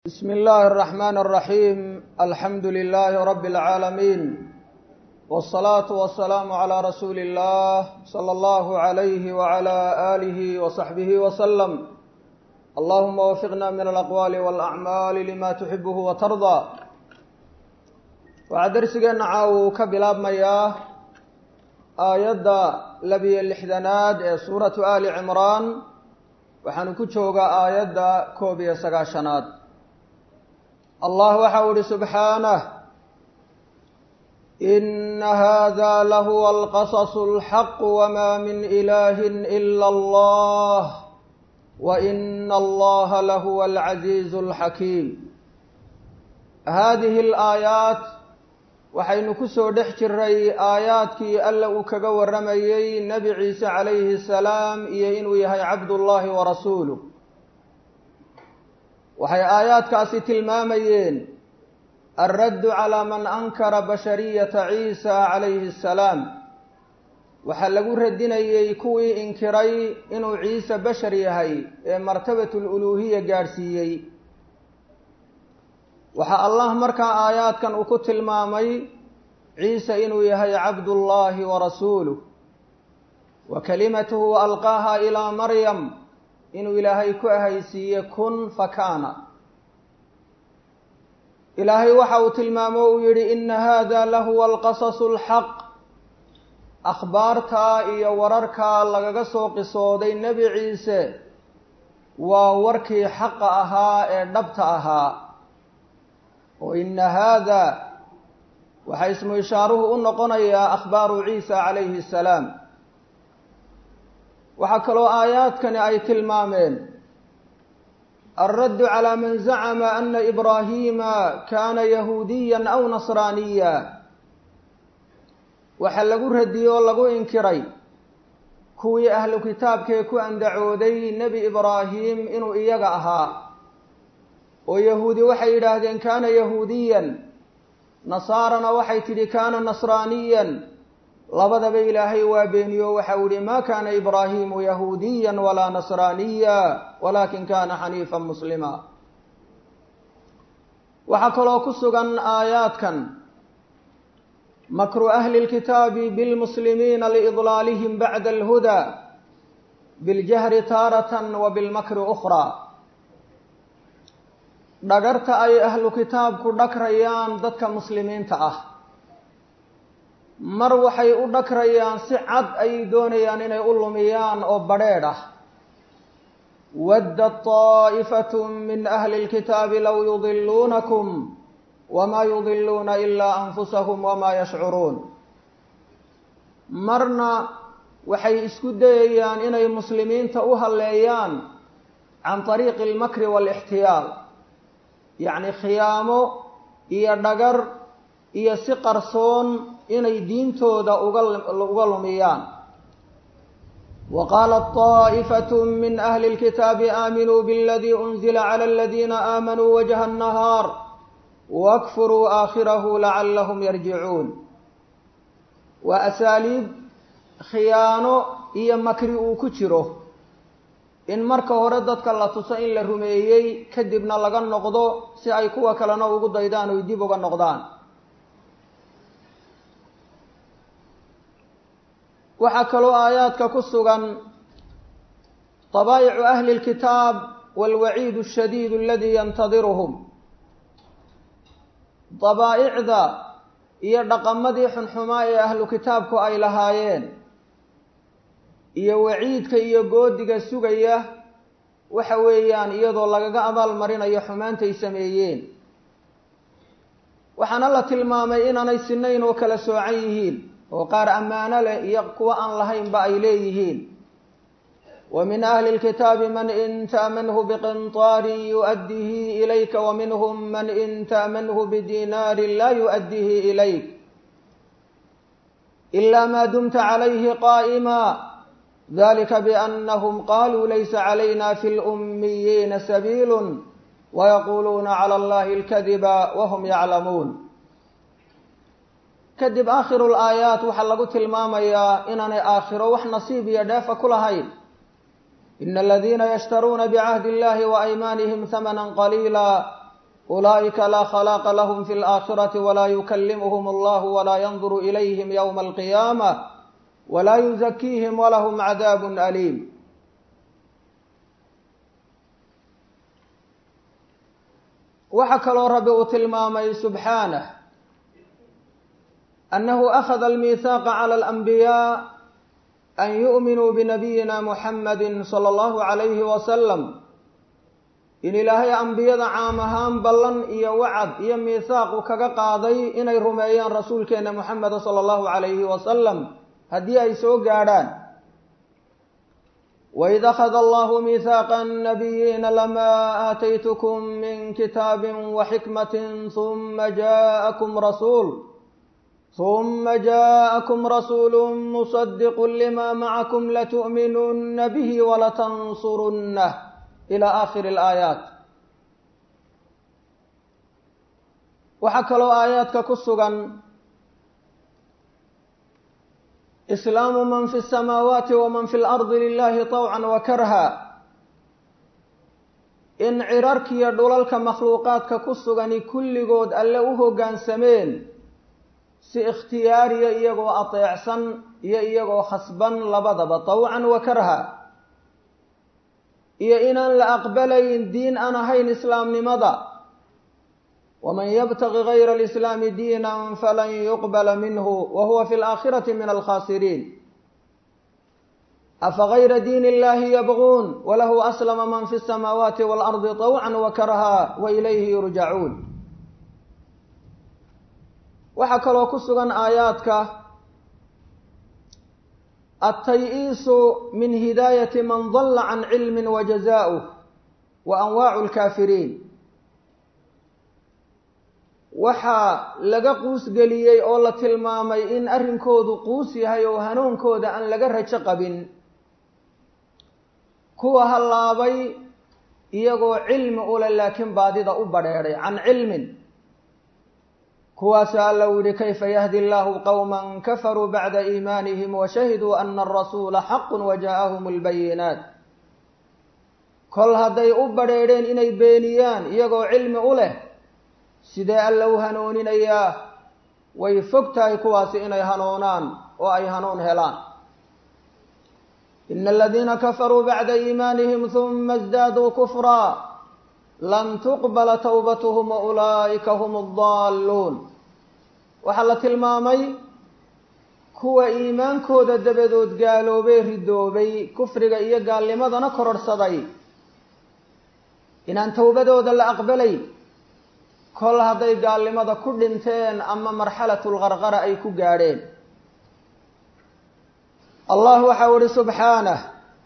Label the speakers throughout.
Speaker 1: بسم الله الرحمن الرحيم الحمد لله رب العالمين والصلاة والسلام على رسول الله صلى الله عليه وعلى آله وصحبه وسلم اللهم وفقنا من الأقوال والأعمال لما تحبه وترضى waxaa darsigeena caawu ka bilaabmayaa aayadda labiyo lixdanaad ee suuratu aali cimraan waxaanu ku joogaa aayadda koob iyo sagaashanaad allah waxa u ihi subxaanah ina hada lahuwa alqasasu alxaq wma min ilahi ila allah waina allaha lahuwa alcaziizu alxakiim hadihi alaayaat waxaynu ku soo dhex jiray aayaadkii alla uu kaga warramayey nebi ciise calayhi salaam iyo inuu yahay cabdullaahi wa rasuuluh waxay aayaadkaasi tilmaamayeen alraddu calaa man ankara bashariyata ciisa calayhi asalaam waxaa lagu radinayey kuwii inkiray inuu ciise bashar yahay ee martabatululuuhiya gaadhsiiyey waxaa allah markaa aayaadkan uu ku tilmaamay ciise inuu yahay cabdullaahi wa rasuuluh wa kalimatuhu alqaaha ilaa maryam inuu ilaahay ku ahaysiiye kun fakaana ilaahay waxa uu tilmaamo uu yidhi ina hada lahuwa alqasasu alxaq akhbaartaa iyo wararkaa lagaga soo qisooday nebi ciise waa warkii xaqa ahaa ee dhabta ahaa o ina haada waxaa ismu ishaaruhu u noqonayaa akhbaaru ciisa calayhi asalaam waxaa kaloo aayaadkani ay tilmaameen alraddu calaa man zacama ana ibraahiima kaana yahuudiya aw nasraaniya waxaa lagu radiyey oo lagu inkiray kuwii ahlu kitaabkee ku andacooday nebi ibraahim inuu iyaga ahaa oo yahuudi waxay yidhaahdeen kaana yahuudiyan nasaarana waxay tidhi kaana nasraaniyan labadaba ilaahay waa beeniyo waxau ihi ma kaana ibraahimu yahuudiya walaa nasraaniya walakin kana xaniifan muslima waxaa kaloo ku sugan aayaadkan makru ahli lkitaabi bilmuslimiina liidlaalihim bacda alhuda biljahri taaratan wa bilmakri ukhra dhagarta ay ahlu kitaabku dhagrayaan dadka muslimiinta ah mar waxay u dhagrayaan si cad ayay doonayaan inay u lumiyaan oo badrheedh ah waddat taa'ifatu min ahli lkitaabi low yudiluunakum wamaa yudiluuna ilaa anfusahum wamaa yashcuruun marna waxay isku dayayaan inay muslimiinta u halleeyaan can طariiqi almakri waalixtiyaal yacni khiyaamo iyo dhagar iyo si qarsoon inay diintooda uga lumiyaan wa qaalat طaa'ifatu min ahli اlkitaabi aaminuu biاladii unzila clى aladiina aamanuu wajha الnahaar wakfuruu aakhirahu lacalahum yarjicuun waa asaaliib khiyaano iyo makri uu ku jiro in marka hore dadka la tuso in la rumeeyey kadibna laga noqdo si ay kuwa kalena ugu daydaan oy dib uga noqdaan waxaa kaloo aayaadka ku sugan dabaa'icu ahli اlkitaab wاlwaciid الshadiid aladii yantadiruhum dabaa'icda iyo dhaqamadii xunxumaa ee ahlu kitaabku ay lahaayeen iyo waciidka iyo goodiga sugaya waxa weeyaan iyadoo lagaga abaal marinayo xumaantay sameeyeen waxaana la tilmaamay inaanay sinayn oo kala soocan yihiin oo qaar ammaano leh iyo kuwa aan lahaynba ay leeyihiin wa min ahli lkitaabi man in ta'manhu biqintaarin yu'addihi ilayka wa minhum man in ta'manhu bidinaarin laa yu'addihi ilayk ila ma dumta calayhi qaa'ima dalika biannahum qaluu laysa calayna fi lummiyiina sabiilu wayaquuluuna cala allahi alkadiba wahum yaclamuun kadib aakhiru laayaat waxaa lagu tilmaamayaa inaanay aakhiro wax nasiib iyo dheefa ku lahayn ina aladiina yashtaruuna bicahdi illahi waaymaanihim hamanan qaliila ulaa'ika laa khalaaqa lahum fi alaakhirati walaa yukallimuhum allahu walaa yanduru ilayhim yowma alqiyaama walaa yuzakiihim walahum cadaabun aliim waxaa kaloo rabbi uu tilmaamay subxaanah annahu akhada almiihaaqa cala alanbiyaa an yu'minuu binabiyina muxamadi sala allahu calayhi wasalam in ilaahay ambiyada caam ahaan ballan iyo wacad iyo miihaaqu kaga qaaday inay rumeeyaan rasuulkeena muxameda sala allahu calayhi wasalam haddii ay soo gaadhaan waid akhada allahu miihaaqa annabiyiina lamaa aataytukum min kitaabin waxikmatin huma jaa'akum rasuul huma jaءakum rasuulu musadiqu lima macakum latu'minunna bihi walatansurunah ila aakhiri alaayaat waxaa kaloo aayaadka ku sugan islaamu man fi الsamaawaati waman fi اlardi lilahi طawcan wa karha in cirarkiiyo dhulalka makhluuqaadka ku sugani kulligood alle u hoggaansameen si ikhtiyaariya iyagoo ateecsan iyo iyagoo khasban labadaba tawcan wa karha iyo inaan la aqbalayn diin aan ahayn islaamnimada waman yabtagi gayra alislaami diinan falan yuqbala minhu wa huwa fi alaakhirati min alkhasiriin afa gayra diin illahi yabguun walahu aslama man fi الsamaawaati waalardi طawcan wa karha wa ilayhi yurjacuun waxaa kaloo ku sugan aayaadka altay-iisu min hidaayati man dalla can cilmi wa jazaa'uh wa anwaacu lkaafiriin waxaa laga quusgeliyey oo la tilmaamay in arrinkoodu quus yahay oo hanuunkooda aan laga rajo qabin kuwa hallaabay iyagoo cilmi ule laakiin baadida u badheedhay can cilmin kuwaasa alla u yihi kayfa yahdi allahu qowma kafaruu bacda iimaanihim washahiduu ana arasuula xaqun wajaa'ahum albayinaat kol hadday u badheedheen inay beeniyaan iyagoo cilmi u leh sidee alla u hanuuninayaa way fog tahay kuwaasi inay hanuunaan oo ay hanuun helaan ina aladiina kafaruu bacda iimaanihim huma isdaaduu kufraa lan tuqbala towbatuhum wa ulaa'ika hum addaalluun waxaa la tilmaamay kuwa iimaankooda dabadood gaaloobay ridoobay kufriga iyo gaalnimadana kororhsaday inaan towbadooda la aqbalayn kol hadday gaalnimada ku dhinteen ama marxalatulqarqara ay ku gaadheen allah waxau ihi subxaanah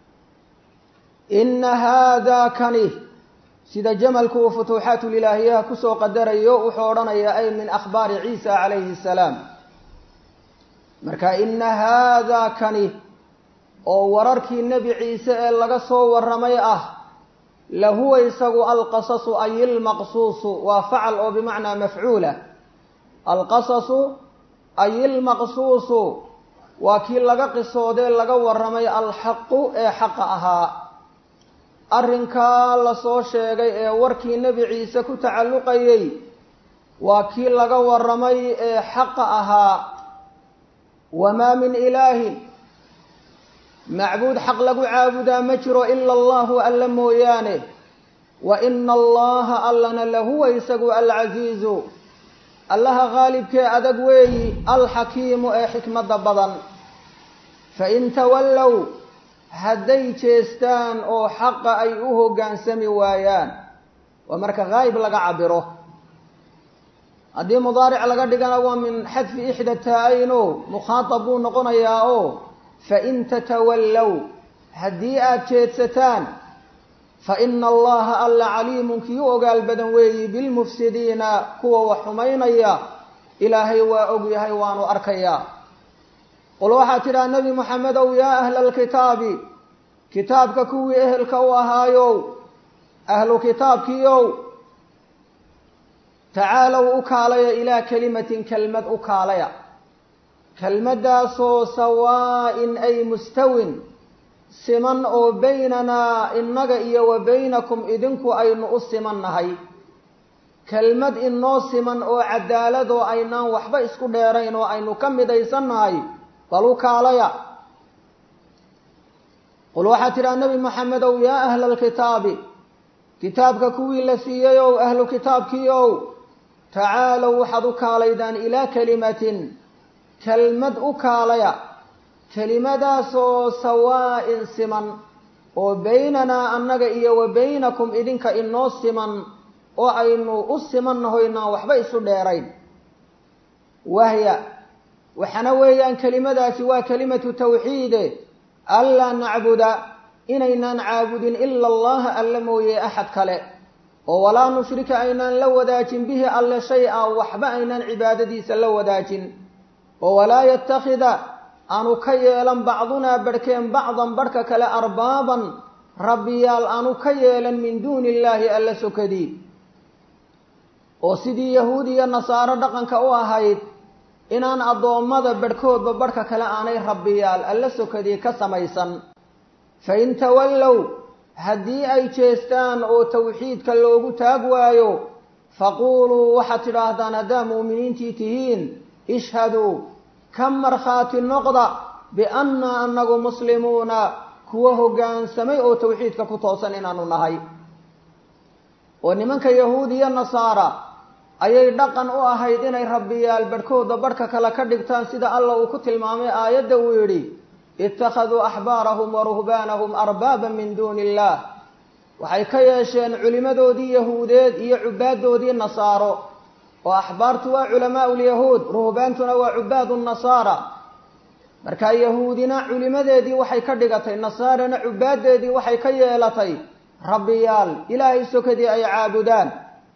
Speaker 1: ina haada kani sida jamalku uu futuuxaatulilaahiyaha kusoo qadarayo wuxuu odhanayaa ay min akhbaari ciisa calayhi salaam marka ina haadaa kani oo wararkii nebi ciise ee laga soo warramay ah lahuwa isagu alqasasu ay ilmaqsuusu waa facal oo bimacnaa mafcuula alqasasu ay ilmaqsuusu waa kii laga qisoodee laga warramay alxaqu ee xaqa ahaa arrinkaa lasoo sheegay ee warkii nebi ciise ku tacalluqayey waa kii laga warramay ee xaqa ahaa wamaa min ilaahin macbuud xaq lagu caabudaa ma jiro ila allahu alla mooyaane wa ina allaha allana lahuwa isagu alcasiizu allaha qaalibkee adag weeyi alxakiimu ee xikmadda badan fain tawallow hadday jeestaan oo xaqa ay u hoggaansami waayaan waa marka haayib laga cabiro haddii mudaaric laga dhigana waa min xadfi ixda taa-ayn o mukhaatab buu noqonayaa oo fain tatawallow haddii aada jeedsataan fa ina allaha alla caliimun kii u ogaal badan weeyi bilmufsidiina kuwa wax xumaynaya ilaahay waa og yahay waanu arkayaa qul waxaad tidhaha nebi moxamedow yaa ahla alkitaabi kitaabka kuwii ehelka u ahaayow ahlu kitaabkiiow tacaalow u kaalaya ilaa kelimatin kelmad u kaalaya kelmaddaasoo sawaa'in ay mustawin siman oo baynanaa innaga iyo wa baynakum idinku aynu u siman nahay kelmad inoo siman oo cadaalad oo aynaan waxba isku dheerayn oo aynu ka midaysannahay bal u kaalaya qul waxaad tidhaha nebi moxamedow yaa ahla alkitaabi kitaabka kuwii la siiyey ow ahlu kitaabkii ow tacaalow waxaad u kaalaydaan ilaa kelimatin kelmad u kaalaya kelimadaasoo sawaa'in siman oo baynanaa annaga iyo wa baynakum idinka inoo siman oo aynu u simannahoynaan waxba isu dheerayn wahya waxaana weeyaan kelimadaasi waa kelimatu tawxiide anlaa nacbuda inaynaan caabudin ila allaha alla mooye axad kale oo walaa nushrika aynaan la wadaajin bihi alle shay-a waxba aynaan cibaadadiisa la wadaajin oo walaa yattakhida aanu ka yeelan bacdunaa barhkeen bacdan barhka kale arbaaban rabbiyaal aanu ka yeelan min duuni illaahi alla sokadii oo sidii yahuud iyo nasaaro dhaqanka u ahayd inaan addoommada barhkoodba barhka kale aanay rabbiyaal alla sokadii ka samaysan fa in tawallow haddii ay jeestaan oo tawxiidka loogu taag waayo faquuluu waxaad tidhaahdaan haddaa mu'miniintii tihiin ishhaduu ka markhaati noqda biannaa annagu muslimuuna kuwa hoggaansamay oo tawxiidka ku toosan inaanu nahay oo nimanka yahuud iyo nasaara ayay dhaqan u ahayd inay rabbiyaal barhkooda barhka kale ka dhigtaan sida alla uu ku tilmaamay aayadda uu yidhi ittakhaduu axbaarahum wa ruhbaanahum arbaaban min duuni illaah waxay ka yeesheen culimmadoodii yahuudeed iyo cubaaddoodii nasaaro oo axbaartu waa culamaau lyahuud ruhbaantuna waa cubaadu nasaara markaa yahuudina culimadeedii waxay ka dhigatay nasaarana cubaaddeedii waxay ka yeelatay rabbiyaal ilaahay sokadii ay caabudaan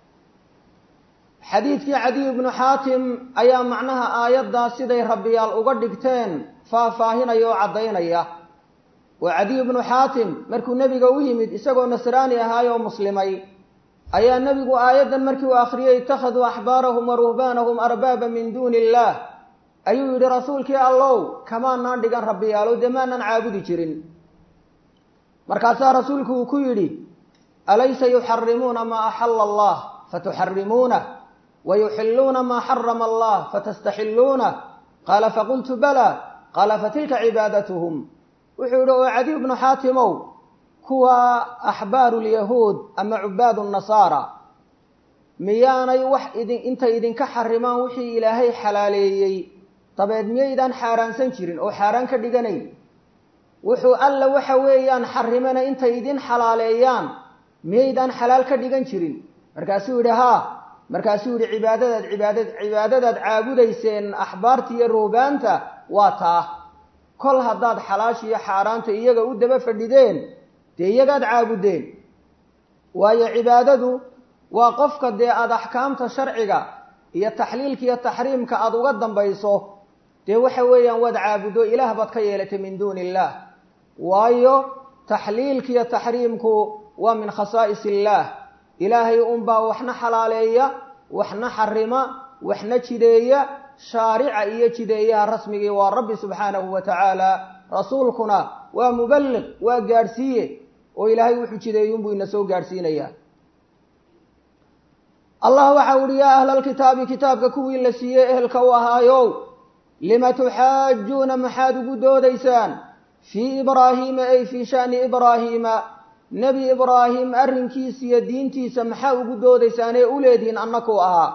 Speaker 1: xadiidkii cadiy ibnu xaatim ayaa macnaha aayaddaa siday rabbiyaal uga dhigteen faahfaahinaya oo caddaynaya oo cadiy ibnu xaatim markuu nebiga u yimid isagoo nasraani ahaayoo muslimay ayaa nebigu aayaddan markii uu akhriyey ittakhaduu axbaarahum wa ruhbaanahum arbaaba min duuni illaah ayuu yidhi rasuulkii allow kamaanaan dhigan rabbiyaalow dee maanaan caabudi jirin markaasaa rasuulku uu ku yidhi alaysa yuxarimuuna maa axalla allah fatuxarimuunah wa yuxilluuna maa xarama allah fatastaxilluunah qaala faqultu bala qaala fatilka cibaadatuhum wuxuu yidhi oo cadiy bnu xaatimow kuwa axbaaru lyahuud ama cubaadu nasaara miyaanay wax idin intay idinka xarimaan wixii ilaahay xalaaleeyey dabeed miyaydaan xaaraansan jirin oo xaaraan ka dhiganayn wuxuu alla waxa weeyaan xarimana intay idin xalaaleeyaan miyaydaan xalaal ka dhigan jirin markaasuu yidhi haa markaasuu yidhi cibaadadaad cibaadad cibaadadaad caabudayseen axbaarta iyo ruubaanta waa taa kol haddaad xalaasha iyo xaaraanta iyaga u daba fadhideen dee iyagaad caabudeen waayo cibaadadu waa qofka dee aada axkaamta sharciga iyo taxliilka iyo taxriimka aada uga dambayso dee waxa weeyaan waad caabuddo ilaah baad ka yeelatay min duuni illaah waayo taxliilka iyo taxriimku waa min khasaa'is illaah ilaahay unbaa waxna xalaaleeya waxna xarima waxna jideeya shaarica iyo jideeyaha rasmigii waa rabbi subxaanahu wa tacaala rasuulkuna waa muballiq waa gaadhsiiye oo ilaahay wuxuu jideeyey unbuu ina soo gaadhsiinayaa allah waxa uhi yaa ahla alkitaabi kitaabka kuwii la siiyey ehelka u ahaayow lima tuxaajuuna maxaad ugu doodaysaan fii ibraahiima ay fii sha'ni ibraahiima nebi ibraahim arrinkiisa iyo diintiisa maxaa ugu doodaysaan ee u leedihiin annakuu ahaa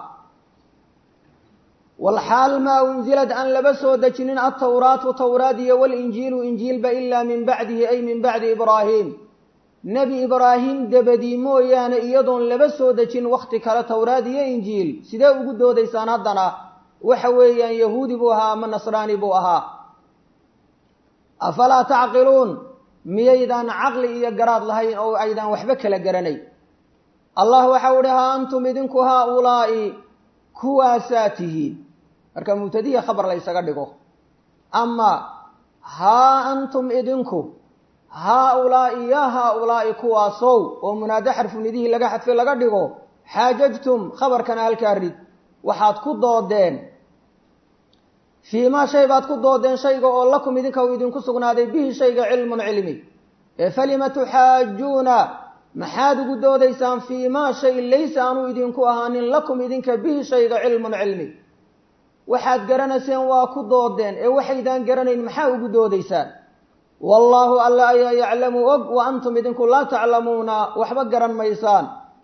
Speaker 1: walxaal maa unzilad aan laba soo dejinin altawraatu tawraad iyo walinjiilu injiilba ilaa min bacdihi ay min bacdi ibraahim nebi ibraahim dabadii mooyaane iyadoon laba soo dejin wakhti kale towraad iyo injiil sidee ugu doodaysaan haddana waxa weeyaan yahuudi buu ahaa ama nasraani buu ahaa afalaa tacqiluun miyaydaan caqli iyo garaad lahayn oo aydaan waxba kala garanay allah waxau ihi haa antum idinku haaulaa'i kuwaasaa tihiin marka mubtadiya khabar la ysaga dhigo ama haa antum idinku haa-ulaa'i yaa haa-ulaa'i kuwaasow oo munaado xarfunidihii laga xadfay laga dhigo xaajajtum khabarkana halkaa rid waxaad ku doodeen fii maa shay baad ku doodeen shayga oo lakum idinka uu idinku sugnaaday bihi shayga cilmun cilmi ee falima tuxaajuuna maxaad ugu doodaysaan fii maa shay laysa aanu idinku ahaanin lakum idinka bihi shayga cilmun cilmi waxaad garanayseen waa ku doodeen ee waxaydaan garanayn maxaa ugu doodaysaan wallaahu alla ayaa yaclamu og wa antum idinku laa taclamuuna waxba garan maysaan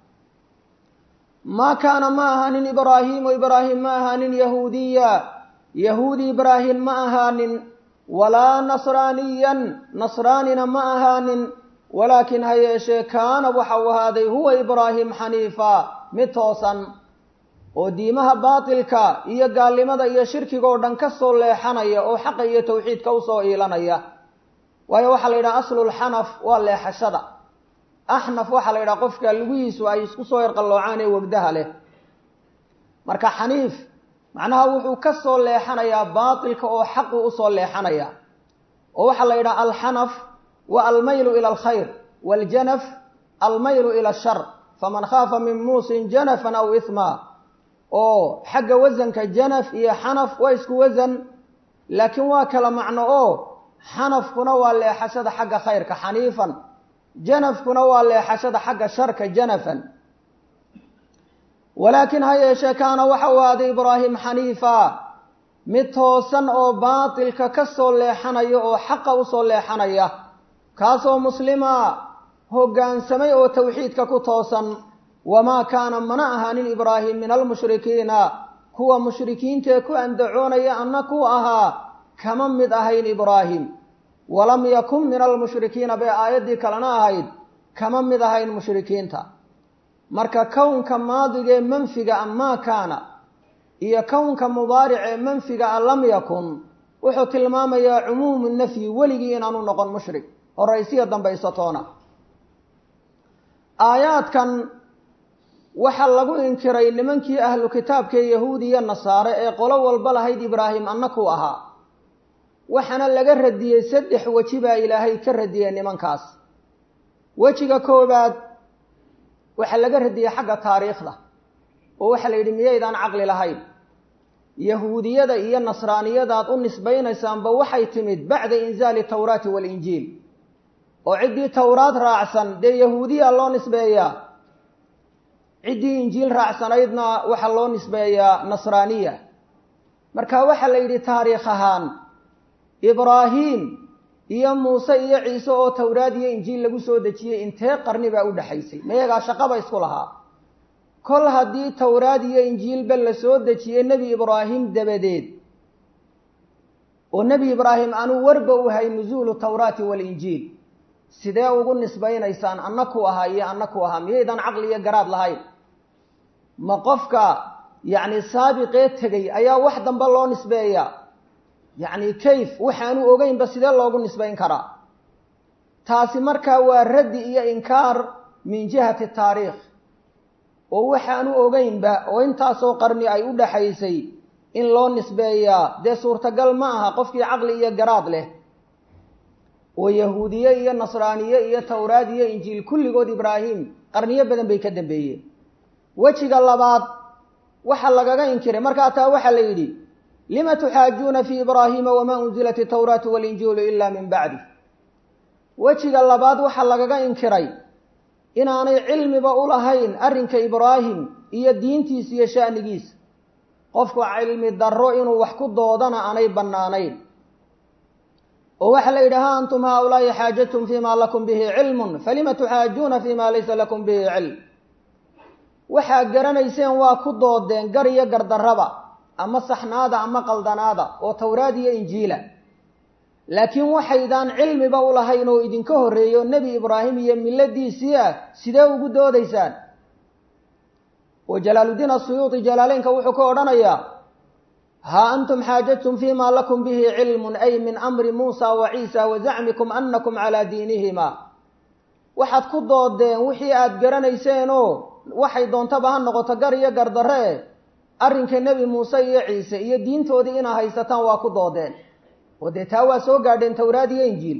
Speaker 1: maa kaana ma ahaanin ibraahiimu ibraahim ma ahaanin yahuudiya yahuudi ibraahim ma ahaanin walaa nasraaniyan nasraanina ma ahaanin walaakin ha yeeshee kaana waxa uu ahaaday huwa ibraahim xaniifa mid toosan oo diimaha baatilka iyo gaalnimada iyo shirkiga oo dhan ka soo leexanaya oo xaqa iyo tawxiidka usoo iilanaya waayo waxaa la yidhaha aslulxanaf waa leexashada axnaf waxaa la yidhaha qofka lugihiisu ay isku soo yarqalloocaan ee wegdaha leh marka xaniif macnaha wuxuu ka soo leexanayaa baatilka oo xaqu usoo leexanaya oo waxaa la yidhaha alxanaf wa almaylu ila alkhayr waaljanaf almaylu ila ashar faman khaafa min muusin janafan aw ihma oo xagga wasanka janaf iyo xanaf waa isku wasan laakiin waa kala macno oo xanafkuna waa leexashada xagga khayrka xaniifan janafkuna waa leexashada xagga sharka janafan walaakin ha yeeshee kaana waxa uu ahaaday ibraahim xaniifa mid toosan oo baatilka ka soo leexanaya oo xaqa usoo leexanaya kaasoo muslima hoggaansamay oo tawxiidka ku toosan wamaa kaana mana ahaanin ibraahim min almushrikiina kuwa mushrikiintaee ku andacoonaya anna ku ahaa kama mid ahayn ibraahim walam yakun min almushrikiina bay aayaddii kalena ahayd kama mid ahayn mushrikiinta marka kownka maadiga ee manfiga a maa kaana iyo kownka mudaaric ee manfiga a lam yakun wuxuu tilmaamayaa cumuumu nafyi weligii inaanu noqon mushrik horaysiya dambaysatoona aayaadkan waxaa lagu inkiray nimankii ahlu kitaabka ee yahuudi iyo nasaare ee qolo walba lahayd ibraahim annakuu ahaa waxaana laga radiyey saddex weji baa ilaahay ka radiyey nimankaas wejiga koobaad waxaa laga radiyey xagga taariikhda oo waxaa la yidhi miyaydaan caqli lahayn yahuudiyada iyo nasraaniyadaad u nisbaynaysaanba waxay timid bacda inzaali tawraati waalinjiil oo ciddii towraad raacsan dee yahuudiya loo nisbeeyaa ciddii injiil raacsanaydna waxaa loo nisbeeyaa nasraaniya marka waxaa la yidhi taariikh ahaan ibraahim iyo muuse iyo ciise oo towraad iyo injiil lagu soo dejiyey intee qarni baa u dhexaysay mayagaa shaqaba isku lahaa kol haddii towraad iyo injiilba la soo dejiyey nebi ibraahim dabadeed oo nebi ibraahim anuu warba u hay nusuulu tawraati waalinjiil sidee ugu nisbaynaysaan anna ku ahaa iyo anna ku ahaa miyaydaan caqli iyo garaad lahayn ma qofka yacni saabiqee tegey ayaa wax dambe loo nisbeeyaa yacni kayf waxaanu ogeynba sidee loogu nisbayn karaa taasi markaa waa raddi iyo inkaar min jihati taariikh oo waxaanu ogeynba oo intaasoo qarni ay u dhaxaysay in loo nisbeeyaa dee suurtagal ma aha qofkii caqli iyo garaad leh oo yahuudiye iyo nasraaniye iyo towraad iyo injiil kulligood ibraahim qarniyo badan bay ka dambeeyeen wejiga labaad waxaa lagaga inkiray markaa taa waxaa la yidhi lima tuxaajuuna fii ibraahiima wamaa unzilat itawraatu walinjiilu ila min bacdi wejiga labaad waxaa lagaga inkiray inaanay cilmiba u lahayn arrinka ibraahim iyo diintiisa iyo sha'nigiisa qofku cilmi darro inuu wax ku doodana aanay bannaanayn oo waxaa la yidhi ha antum haaulaa'i xaajadtum fima lakum bihi cilmun falima tuxaajuuna fima laysa lakum bihi cilm waxaad garanayseen waa ku doodeen gar iyo gardarraba ama saxnaada ama qaldanaada oo towraad iyo injiila laakiin waxaydaan cilmiba u lahayn oo idinka horreeyo nebi ibraahim iyo milladiisii ah sidee ugu doodaysaan oo jalaaluddiin asuyuuti jalaaleynka wuxuu ka odhanayaa haa antum xaajadtum fima lakum bihi cilmun ay min amri muusa wa ciisa wa zacmikum annakum calaa diinihima waxaad ku doodeen wixii aada garanayseenoo waxay doontaba ha noqoto gar iyo gardarre arrinka nebi muuse iyo ciise iyo diintoodii inaa haysataan waa ku doodeen oo dee taa waa soo gaadheen towraad iyo injiil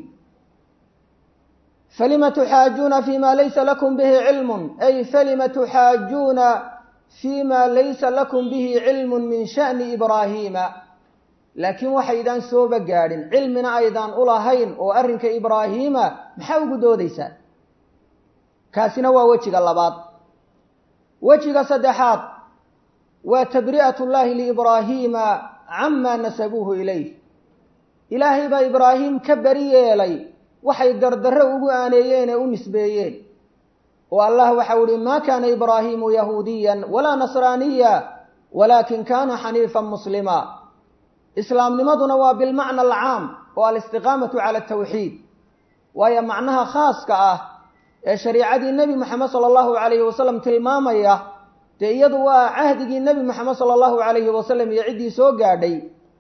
Speaker 1: falima tuxaajuuna fima laysa lakum bihi cilmun ay falima tuxaajuuna fima laysa lakum bihi cilmun min sha'ni ibraahiima laakiin waxaydaan sooba gaadhin cilmina aydaan u lahayn oo arrinka ibraahiima maxaa ugu doodaysaan kaasina waa wejiga labaad wejiga saddexaad waa tabri'at llaahi liibraahiima camaa nasabuuhu ilayh ilaahay baa ibraahim ka beri yeelay waxay gardarro ugu aaneeyeen ee u nisbeeyeen oo allah waxau ihi maa kaana ibraahiimu yahuudiyan walaa nasraaniya walaakin kaana xaniifan muslima islaamnimaduna waa bilmacna alcaam oo alistiqaamatu cala atawxiid waayo macnaha khaaska ah ee shariicadii nebi moxamed sala allahu calayhi wasalam tilmaamaya dee iyadu waa cahdigii nebi moxamed sala allahu calayhi wasalam iyo ciddii soo gaadhay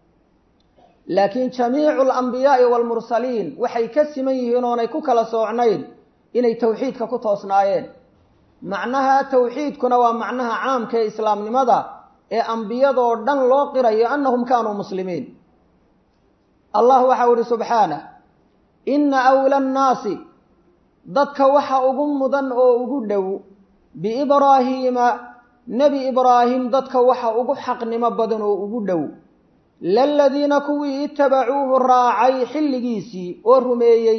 Speaker 1: laakiin jamiicu alambiyaai waalmursaliin waxay ka siman yihiin oonay ku kala soocnayn inay tawxiidka ku toosnaayeen macnaha tawxiidkuna waa macnaha caamka ee islaamnimada ee ambiyadoo dhan loo qirayo annahum kaanuu muslimiin allah waxau ihi subxaanah inna awla annaasi dadka waxa ugu mudan oo ugu dhow biibraahiima nebi ibraahim dadka waxa ugu xaqnimo badan oo ugu dhow laladiina kuwii itabacuuhu raacay xilligiisii oo rumeeyey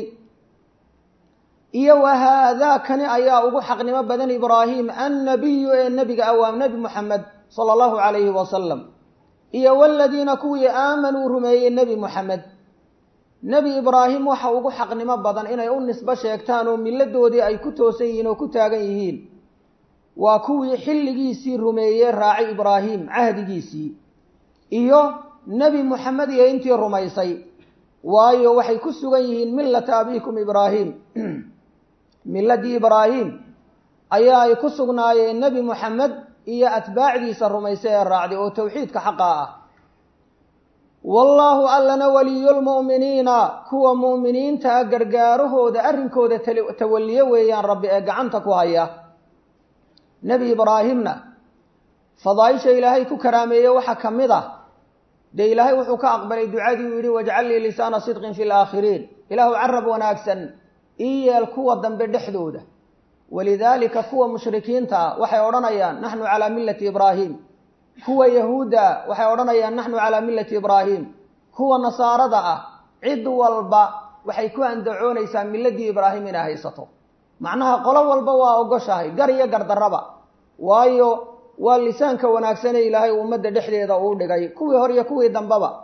Speaker 1: iyo wa haadaakani ayaa ugu xaqnimo badan ibraahim annabiyu ee nebiga ah waa nebi moxamed sala allahu calayhi wasalam iyo waladiina kuwii aamanuu rumeeyey nebi moxamed nebi ibraahim waxa ugu xaqnimo badan inay u nisbo sheegtaan oo milladoodii ay ku toosan yihiin oo ku taagan yihiin waa kuwii xilligiisii rumeeyey raacay ibraahim cahdigiisii iyo nebi moxamed iyo intii rumaysay waayo waxay ku sugan yihiin millata abiikum ibraahim milladii ibraahim ayaa ay ku sugnaayeen nebi moxamed iyo atbaacdiisa rumaysay ee raacday oo tawxiidka xaqa ah wallaahu allana waliyulmu'miniina kuwa mu'miniinta gargaarahooda arrinkooda tawalliyo weeyaan rabbi ee gacanta ku haya nebi ibraahimna fadaaisha ilaahay ku karaameeye waxaa ka mid ah dee ilaahay wuxuu ka aqbalay ducadii uu yidhi wajcal lii lisaana sidqin fi laakhiriin ilaahu carab wanaagsan ii yeel kuwa dambe dhexdooda walidaalika kuwa mushrikiinta ah waxay odhanayaan naxnu calaa millati ibraahim kuwa yahuudda waxay odhanayaan naxnu calaa millati ibraahim kuwa nasaarada ah cid walba waxay ku andacoonaysaa milladii ibraahim inay haysato macnaha qolo walba waa ogoshahay gar iyo gardarraba waayo waa lisaanka wanaagsanee ilaahay ummadda dhexdeeda uu dhigay kuwii hor iyo kuwii dambeba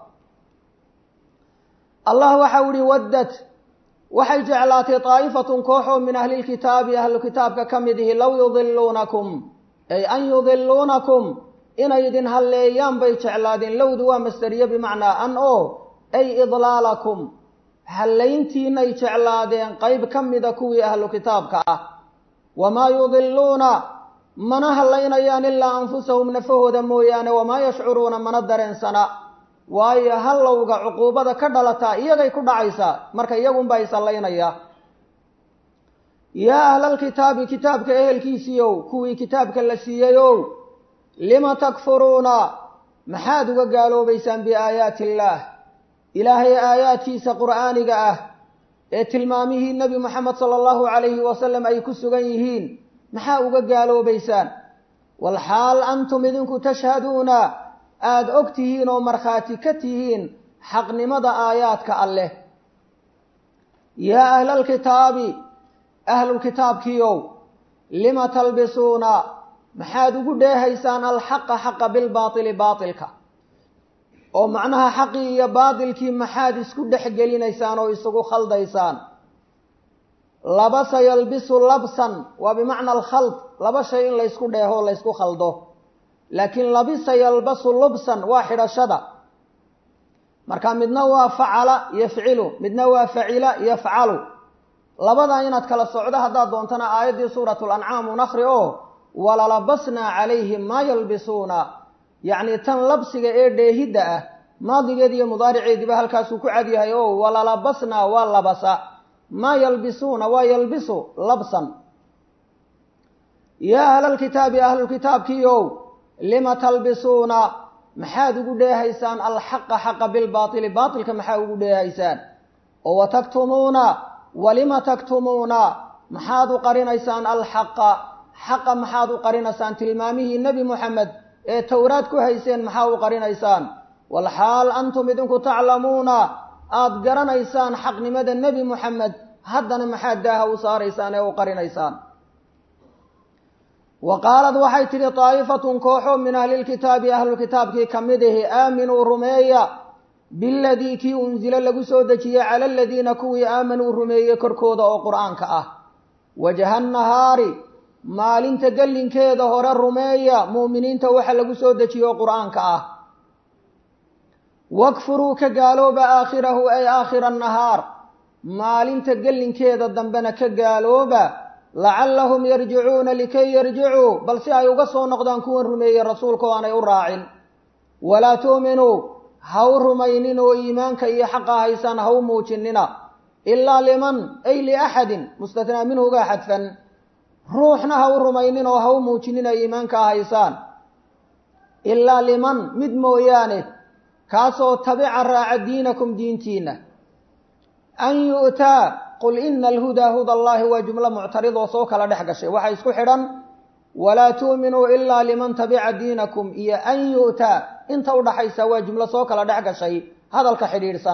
Speaker 1: allah waxau ihi waddad waxay jeclaatay daa'ifatun kooxoo min ahlilkitaabi ahlu kitaabka ka mid ihi low yudiluunakum ay an yudiluunakum inay idin halleeyaan bay jeclaadeen lowdu waa masderiye bimacnaa an oo ay idlaalakum hallayntiinay jeclaadeen qayb ka mida kuwii ahlu kitaabka ah wamaa yudiluuna mana hallaynayaan ilaa anfusahum nafahooda mooyaane wamaa yashcuruuna mana dareensana waayo hallowga cuquubada ka dhalataa iyagay ku dhacaysaa marka iyagunbaa is hallaynaya yaa ahlalkitaabi kitaabka ehelkiisiiow kuwii kitaabka la siiyeyow lima takfuruuna maxaad uga gaaloobaysaan biaayaati illaah ilaahay aayaadkiisa qur'aaniga ah ee tilmaamihii nebi moxamed sala allahu calayhi wasalam ay ku sugan yihiin maxaa uga gaaloobaysaan walxaal antum idinku tashhaduuna aada og tihiin oo markhaati ka tihiin xaqnimada aayaadka alleh yaa ahlalkitaabi ahlulkitaabkiiow lima talbisuuna maxaad ugu dheehaysaan alxaqa xaqa bilbaatili baatilka oo macnaha xaqii iyo baatilkii maxaad isku dhex gelinaysaan oo isugu khaldaysaan labasa yalbisu labsan waa bimacna alkhald laba shay in laysku dheeho o laysku khaldo laakiin labisa yalbasu lubsan waa xidhashada marka midna waa facala yafcilu midna waa facila yafcalu labadaa inaad kala socdo haddaad doontana aayaddii suurat lancaam un akri oo walalabasnaa calayhim maa yalbisuuna yacni tan labsiga ee dheehidda ah maadigeed iyo mudaariceediiba halkaasuu ku cadyahay oo walalabasnaa waa labasa maa yalbisuuna waa yalbisu labsan yaa ahlalkitaabi ahlulkitaabkiiow lima talbisuuna maxaad ugu dheehaysaan alxaqa xaqa bilbaaili baatilka maxaa ugu dheehaysaan oo wataktumuuna walima taktumuuna maxaad u qarinaysaan alxaqa xaqa maxaad u qarinaysaan tilmaamihii nebi moxamed ee towraad ku hayseen maxaa u qarinaysaan walxaal antum idinku taclamuuna aada garanaysaan xaqnimada nebi moxamed haddana maxaad daaha u saaraysaan ee u qarinaysaan wa qaalad waxay tidhi daa'ifatun kooxo min ahlilkitaabi ahlulkitaabkii ka mid ahi aaminuu rumeeya biladii kii unsilo lagu soo dejiyey cala aladiina kuwii aamanuu rumeeyey korkooda oo qur-aanka ah wajaha nahaari maalinta gellinkeeda hore rumeeya mu'miniinta waxa lagu soo dejiye oo qur-aanka ah wakfuruu ka gaalooba aakhirahu ay aakhira annahaar maalinta gellinkeeda dambena ka gaalooba lacallahum yarjicuuna likay yarjicuu bal si ay uga soo noqdaan kuwan rumeeyey rasuulka oo aanay u raacin walaa tu'minuu ha u rumaynin oo iimaanka iyo xaqa haysaan ha u muujinina ilaa liman ay liaxadin mustatnaa minhuga xadfan ruuxna ha u rumaynin oo ha u muujinina iimaanka haysaan ilaa liman mid mooyaane kaasoo tabica raaca diinakum diintiina an yu'taa qul ina alhudaa huda allahi waa jumlo muctarid oo soo kala dhex gashay waxaa isku xidhan walaa tu'minuu ilaa liman tabica diinakum iyo an yu'taa inta udhaxaysa waa jumlo soo kala dhex gashay hadalka xidhiidhsan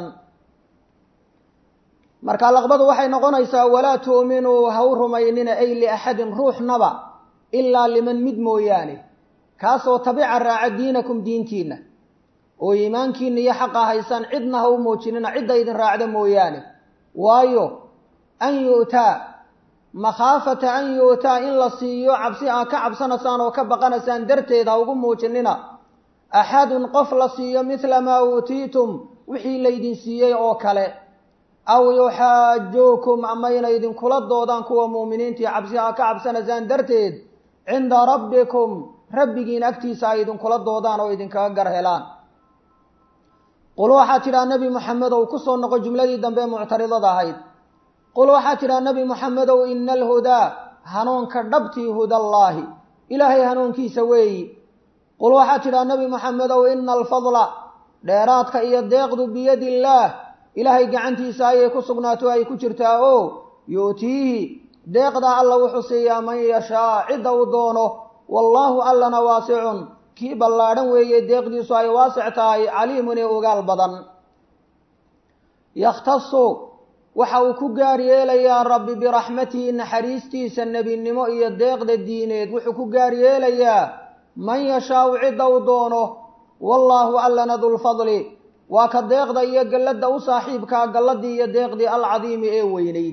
Speaker 1: marka laqbadu waxay noqonaysaa walaa tu'minuu ha u rumaynina ay liaxadin ruuxnaba ilaa liman mid mooyaane kaasoo tabica raaca diinakum diintiina oo iimaankiina iyo xaqa haysaan cidna ha u muujinina cidda idin raacda mooyaane waayo an yu'taa makhaafata an yu'taa in la siiyo cabsi aa ka cabsanaysaan oo ka baqanaysaan darteed ha ugu muujinina axadun qof la siiyo midla maa uutiitum wixii laydin siiyey oo kale aw yuxaajuukum ama inay idinkula doodaan kuwa mu'miniintii cabsi aa ka cabsanaysaan darteed cinda rabbikum rabbigiin agtiisa ay idinkula doodaan oo idinkaga gar helaan qul waxaa tidhaha nebi moxamedow ku soo noqo jumladii dambe ee muctaridada ahayd qul waxaa tidhaha nebi moxamedow ina alhudaa hanuunka dhabtii hudallaahi ilaahay hanuunkiisa weeyi qul waxaa tidhaha nebi moxamedow ina alfadla dheeraadka iyo deeqdu biyadi illaah ilaahay gacantiisa ayay ku sugnaato ay ku jirtaa oo yu'tiihi deeqdaa alla wuxuu siiyaa man yashaa cidda uu doono wallaahu allana waasicun kii ballaadhan weeye deeqdiisu ay waasic tahay caliimun ee ogaal badan yakhtasu waxa uu ku gaar yeelayaa rabbi biraxmatihi naxariistiisa nebinimo iyo deeqda diineed wuxuu ku gaar yeelayaa man yashaau cidda uu doono wallaahu allana dulfadli waa ka deeqda iyo galladda u saaxiibkaa galladii iyo deeqdii alcadiimi ee weynayd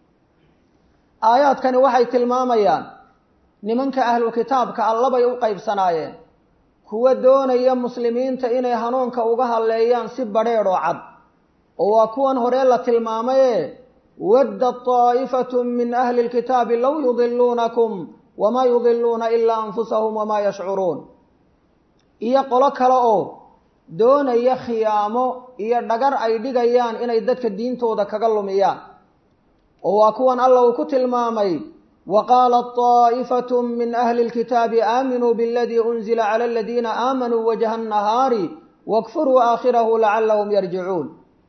Speaker 1: aayaadkani waxay tilmaamayaan nimanka ahlu kitaabka allabay u qaybsanaayeen kuwa doonaya muslimiinta inay hanuunka uga hadleeyaan si badheedh oo cad oo waa kuwan hore la tilmaamaye wadda taa'ifatu min ahli lkitaabi low yudiluunakum wamaa yudiluuna ilaa anfusahum wamaa yashcuruun iyo qolo kale oo doonaya khiyaamo iyo dhagar ay dhigayaan inay dadka diintooda kaga lumiyaan oo waa kuwan alla uu ku tilmaamay waqaalat طaa'ifatu min ahli اlkitaabi aaminuu biاladii unzila clى aladiina aamanuu wajha الnahaari wakfuruu aakhirahu lacalahum yarjicuun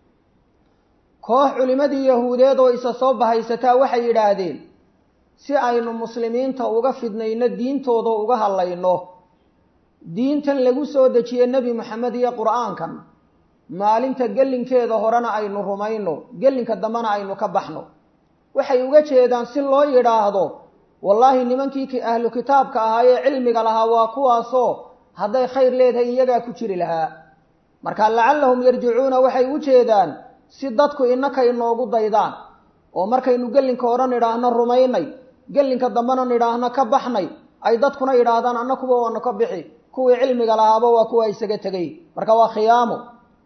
Speaker 1: koox culimadii yahuudeed oo isa soo bahaysataa waxay yidhaahdeen si aynu muslimiinta uga fidnayno diintooda uga hadlayno diintan lagu soo dejiye nebi moxamed iyo qur'aankan maalinta gelinkeeda horena aynu rumayno gelinka dambena aynu ka baxno waxay uga jeedaan si loo yidhaahdo wallaahi nimankii ahlu kitaabka ahaayee cilmiga lahaa waa kuwaasoo hadday khayr leedahay iyagaa ku jiri lahaa marka lacallahum yarjicuuna waxay u jeedaan si dadku innaka inoogu daydaan oo markaynu gelinka hore nidhaahno rumaynay gelinka dambena nidhaahno ka baxnay ay dadkuna yidhaahdaan anna kuwa waanu ka bixi kuwii cilmiga lahaaba waa kuwa isaga tegay marka waa khiyaamo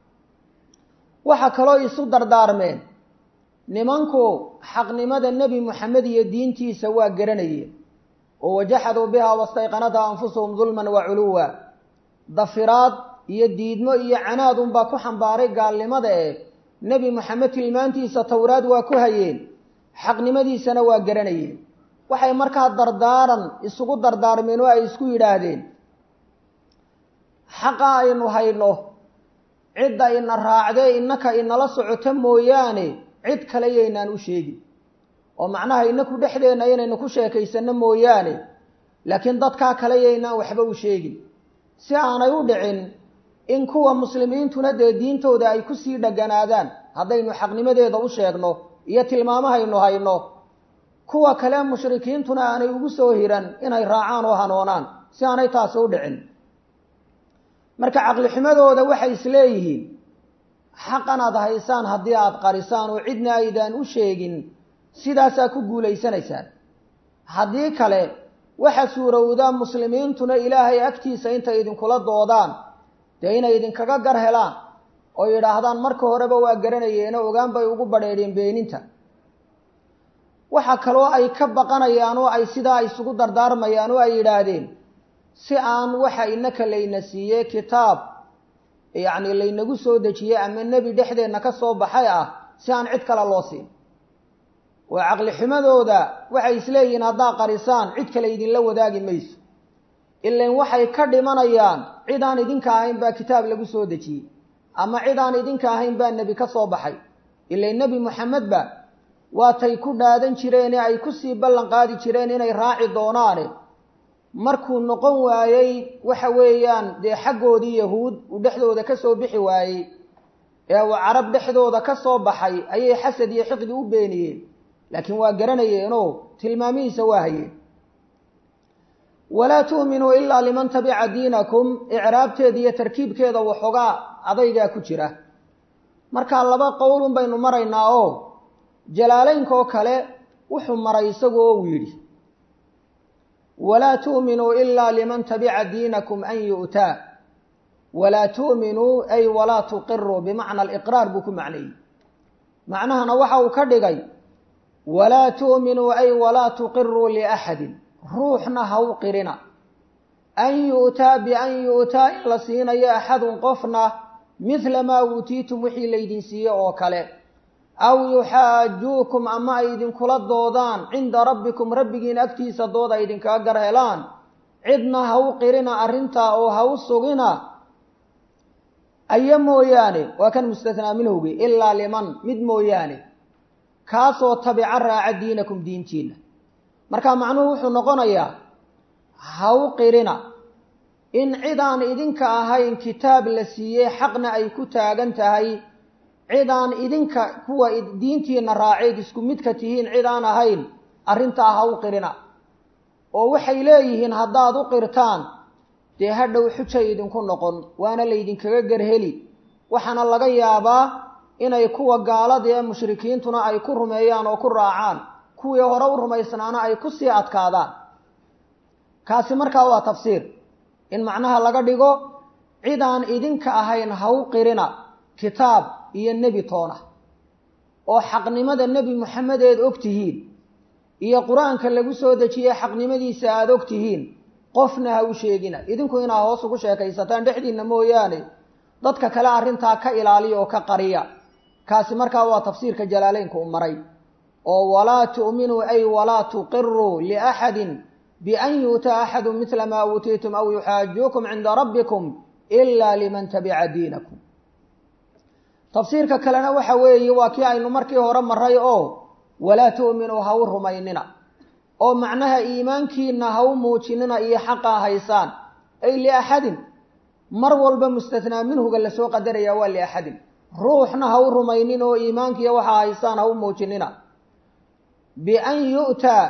Speaker 1: waxa kaloo isu dardaarmeen nimanku xaqnimada nebi moxamed iyo diintiisa waa garanayeen oo wajaxaduu bihaa wastayqanatha anfusuhum dulman wa culuwa dafiraad iyo diidmo iyo canaad unbaa ku xambaaray gaalnimada eh nebi moxamed tilmaantiisa towraad waa ku hayeen xaqnimadiisana waa garanayeen waxay markaa dardaaran isugu dardaarmeen oo ay isku yidhaahdeen xaqa aynu hayno cidda ina raacdee innaka inala socoto mooyaane cid kale yaynaan u sheegin oo macnaha inaku dhexdeenna inaynu ku sheekaysanno mooyaane laakiin dadkaa kale yaynaan waxba u sheegin si aanay u dhicin in kuwa muslimiintuna dee diintooda ay kusii dheganaadaan haddaynu xaqnimadeeda u sheegno iyo tilmaamahaynu hayno kuwa kale mushrikiintuna aanay ugu soo hiran inay raacaan oo hanoonaan si aanay taasi u dhicin marka caqlixumadooda waxay isleeyihiin xaqan aad haysaan haddii aada qarisaan oo cidna aydaan u sheegin sidaasaa ku guulaysanaysaan haddii kale waxa suurowdaa muslimiintuna ilaahay agtiisa intay idinkula doodaan dee inay idinkaga gar helaan oo yidhaahdaan marka horeba waa garanayeeno ogaan bay ugu badheedheen beeninta waxa kaloo ay ka baqanayaan oo ay sidaa isugu dardaarmayaan oo ay yidhaahdeen si aan waxa inaka layna siiyey kitaab yacni laynagu soo dejiyey ama nebi dhexdeenna ka soo baxay ah si aan cid kale loo siin oo caqli xumadooda waxay isleeyihiin haddaa qarisaan cid kale idinla wadaagi mayso ilan waxay ka dhimanayaan cid aan idinka ahayn baa kitaab lagu soo dejiyey ama cid aan idinka ahayn baa nebi ka soo baxay ilan nebi moxamedba waatay ku dhaadan jireene ay kusii ballan qaadi jireen inay raaci doonaane markuu noqon waayey waxa weeyaan dee xaggoodii yahuud uu dhexdooda ka soo bixi waayey ee uu carab dhexdooda ka soo baxay ayay xasad iyo xiqdi u beeniyeen laakiin waa garanayeenoo tilmaamihiisa waa hayeen walaa tu'minuu ilaa liman tabica diinakum icraabteeda iyo tarkiibkeeda waxoogaa adaygaa ku jira markaa laba qowlun baynu maraynaa oo jalaalaynka oo kale wuxuu maray isagu oo uu yidhi walaa tu'minuu ilaa liman tabica diinakum an yu'taa walaa tu'minuu ay walaa tuqiruu bimacna aliqraar buu ku macneeyey macnahana waxa uu ka dhigay walaa tu'minuu ay walaa tuqiruu liaxadin ruuxna ha u qirina an yu'taa bian yu'taa in la siinayo axadun qofna midla maa uutiitum wixii laydin siiye oo kale aw yuxaajuukum ama ay idinkula doodaan cinda rabbikum rabbigiin agtiisa dood ay idinkaga gar helaan cidna ha u qirina arrintaa oo ha u sugina aya mooyaane waa kan mustathnaa minhowgi ilaa liman mid mooyaane kaasoo tabica raaca diinakum diintiina marka macnuhu wuxuu noqonayaa ha u qirina in cidaan idinka ahayn kitaab la siiyey xaqna ay ku taagan tahay cidaan idinka kuwa diintiina raaceed isku midka tihiin cid aan ahayn arrintaa ha u qirina oo waxay leeyihiin haddaad u qirtaan dee hadhow xujay idinku noqon waana laydinkaga garheli waxaana laga yaabaa inay kuwa gaalada ee mushrikiintuna ay ku rumeeyaan oo ku raacaan kuwii hore u rumaysnaana ay ku sii adkaadaan kaasi markaa waa tafsiir in macnaha laga dhigo cidaan idinka ahayn ha u qirina kitaab iyo nebi toona oo xaqnimada nebi moxamed eed og tihiin iyo qur-aanka lagu soo dejiyey xaqnimadiisa aada og tihiin qofna ha u sheegina idinku inaa hoos ugu sheekaysataan dhexdiinna mooyaane dadka kale arrintaa ka ilaaliya oo ka qariya kaasi markaa waa tafsiirka jalaaleynka u maray oo walaa tu'minuu ay walaa tuqiruu liaxadin bian yu'taa axadu midla maa uutiitum aw yuxaajuukum cinda rabbikum ilaa liman tabica diinakum tafsiirka kalena waxa weeye waa kii aynu markii hore maray oo walaa tu'minuu ha u rumaynina oo macnaha iimaankiina ha u muujinina iyo xaqaa haysaan ay liaxadin mar walba mustathnaa minhuga lasoo qadaraya waa liaxadin ruuxna ha u rumaynin oo iimaankiiyo waxaa haysaan ha u muujinina bian yu'taa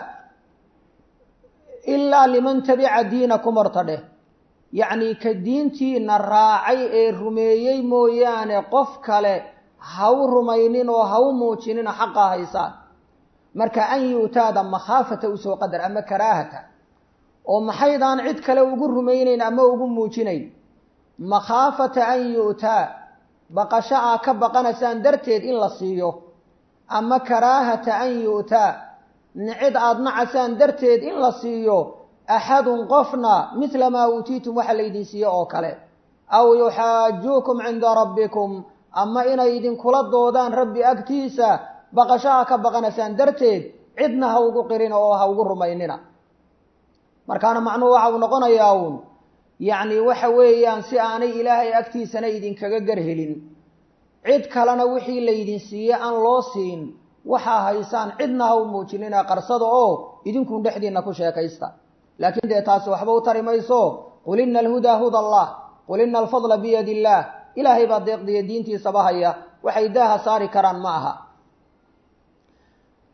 Speaker 1: ilaa liman tabica diinakum horta dheh yacnii ka diintiina raacay ee rumeeyey mooyaane qof kale ha u rumaynin oo ha u muujinina xaqaa haysaan marka an yu'taada makhaafata usoo qadar ama karaahata oo maxaydaan cid kale ugu rumaynayn ama ugu muujinayn makhaafata an yu'taa baqasho aa ka baqanaysaan darteed in la siiyo ama karaahata an yu'taa nicid aada nacasaan darteed in la siiyo axadun qofna midla maa uutiitum waxa laydin siiye oo kale aw yuxaajuukum cinda rabbikum ama inay idinkula doodaan rabbi agtiisa baqashaha ka baqanaysaan darteed cidna ha ugu qirina oo ha ugu rumaynina markaana macnuhu waxa uu noqonayaa uun yacni waxa weeyaan si aanay ilaahay agtiisana idinkaga garhelin cid kalena wixii laydin siiye aan loo siin waxaa haysaan cidna ha u muujinina qarsada oo idinkun dhexdiinna ku sheekaysta laakiin dee taasi waxba u tari mayso qul ina alhudaa huda allah qul ina alfadla biyadi illaah ilaahay baa deeqdiya diintiisaba haya waxay daaha saari karaan ma aha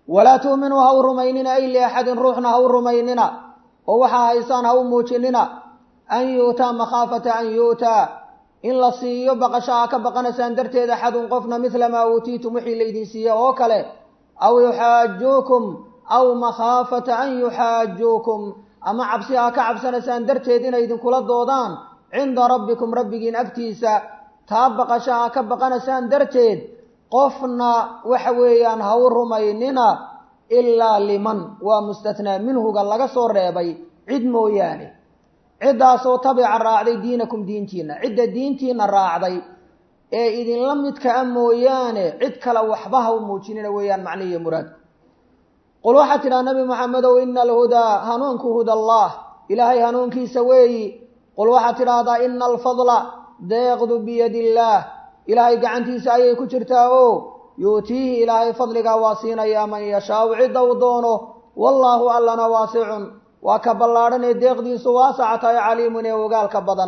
Speaker 1: walaa tu'minuu ha u rumaynina ay liaxadin ruuxna ha u rumaynina oo waxaa haysaan ha u muujinina an yu'taa makhaafata an yu'taa in la siiyo baqasho aa ka baqanaysaan darteed axadun qofna midla maa uutiitum wixii laydin siiye oo kale aw yuxaajuukum aw makhaafata an yuxaajuukum ama cabsi aa ka cabsanaysaan darteed inay idinkula doodaan cinda rabbikum rabbigiin agtiisa taa baqasho aa ka baqanaysaan darteed qofna waxa weeyaan ha u rumaynina ilaa liman waa mustathnaa minhuga laga soo reebay cid mooyaane ciddaasoo tabica raacday diinakum diintiina cidda diintiina raacday ee idinla midka a mooyaane cid kale waxba ha u muujinina weeyaan macnihiiyo muraadku qul waxaad tidhaha nabi maxamedow ina alhudaa hanuunku huda allah ilaahay hanuunkiisa weeyi qul waxaad tidhaahdaa ina alfadla deeqdu biyadi illaah ilaahay gacantiisa ayay ku jirtaa o yuutiihi ilaahay fadligaa waa siinayaa man yashaau cidda uu doono wallaahu allana waasicun waa ka ballaadhan ee deeqdiisu waasaca tahay caliimun ee ogaalka badan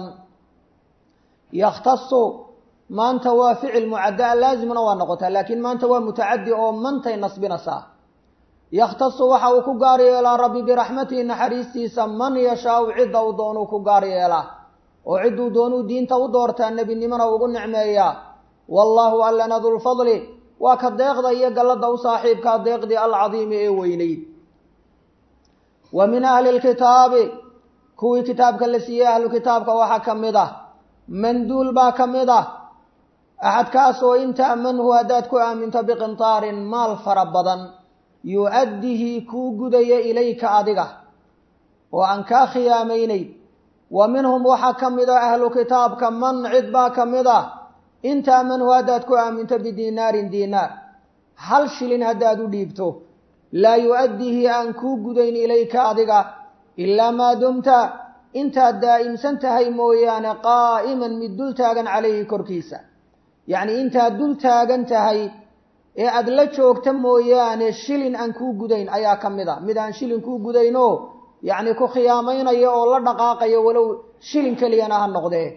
Speaker 1: yakhtasu maanta waa ficil mucaddaa laazimna waa noqotaa laakiin maanta waa mutacadi oo mantay nasbinaysaa yakhtasu waxa uu ku gaar yeelaa rabbi biraxmatihi naxariistiisa man yashaau cidda uu doonuu ku gaar yeelaa oo cidduu doonuu diinta u doortaa nebinimona ugu nicmeeyaa wallaahu allana dulfadli waa ka deeqda iyo gallada u saaxiibkaa deeqdii alcadiimi ee weynayd wa min ahli lkitaabi kuwii kitaabka la siiyey ahlu kitaabka waxaa ka mid ah manduul baa ka mid ah axadkaas oo in ta'manhu haddaad ku aaminto biqintaarin maal fara badan yu-addihi kuu gudaya ilayka adiga oo aan kaa khiyaamaynayd wa minhum waxaa ka mid ah ahlu kitaabka man cid baa ka mid ah in ta'manhu haddaad ku aaminto bidiinaarin diinaar hal shilin haddaad u dhiibto laa yu-addihi aan kuu gudayn ilayka adiga ilaa maa dumta intaad daa'imsan tahay mooyaane qaa'iman mid dul taagan calayhi korkiisa yacnii intaad dul taagan tahay ee aada la joogta mooyaane shilin aan kuu gudayn ayaa ka mid a mid aan shilin kuu gudaynoo yacni ku khiyaamaynaya oo la dhaqaaqaya walow shilin keliyana ha noqdee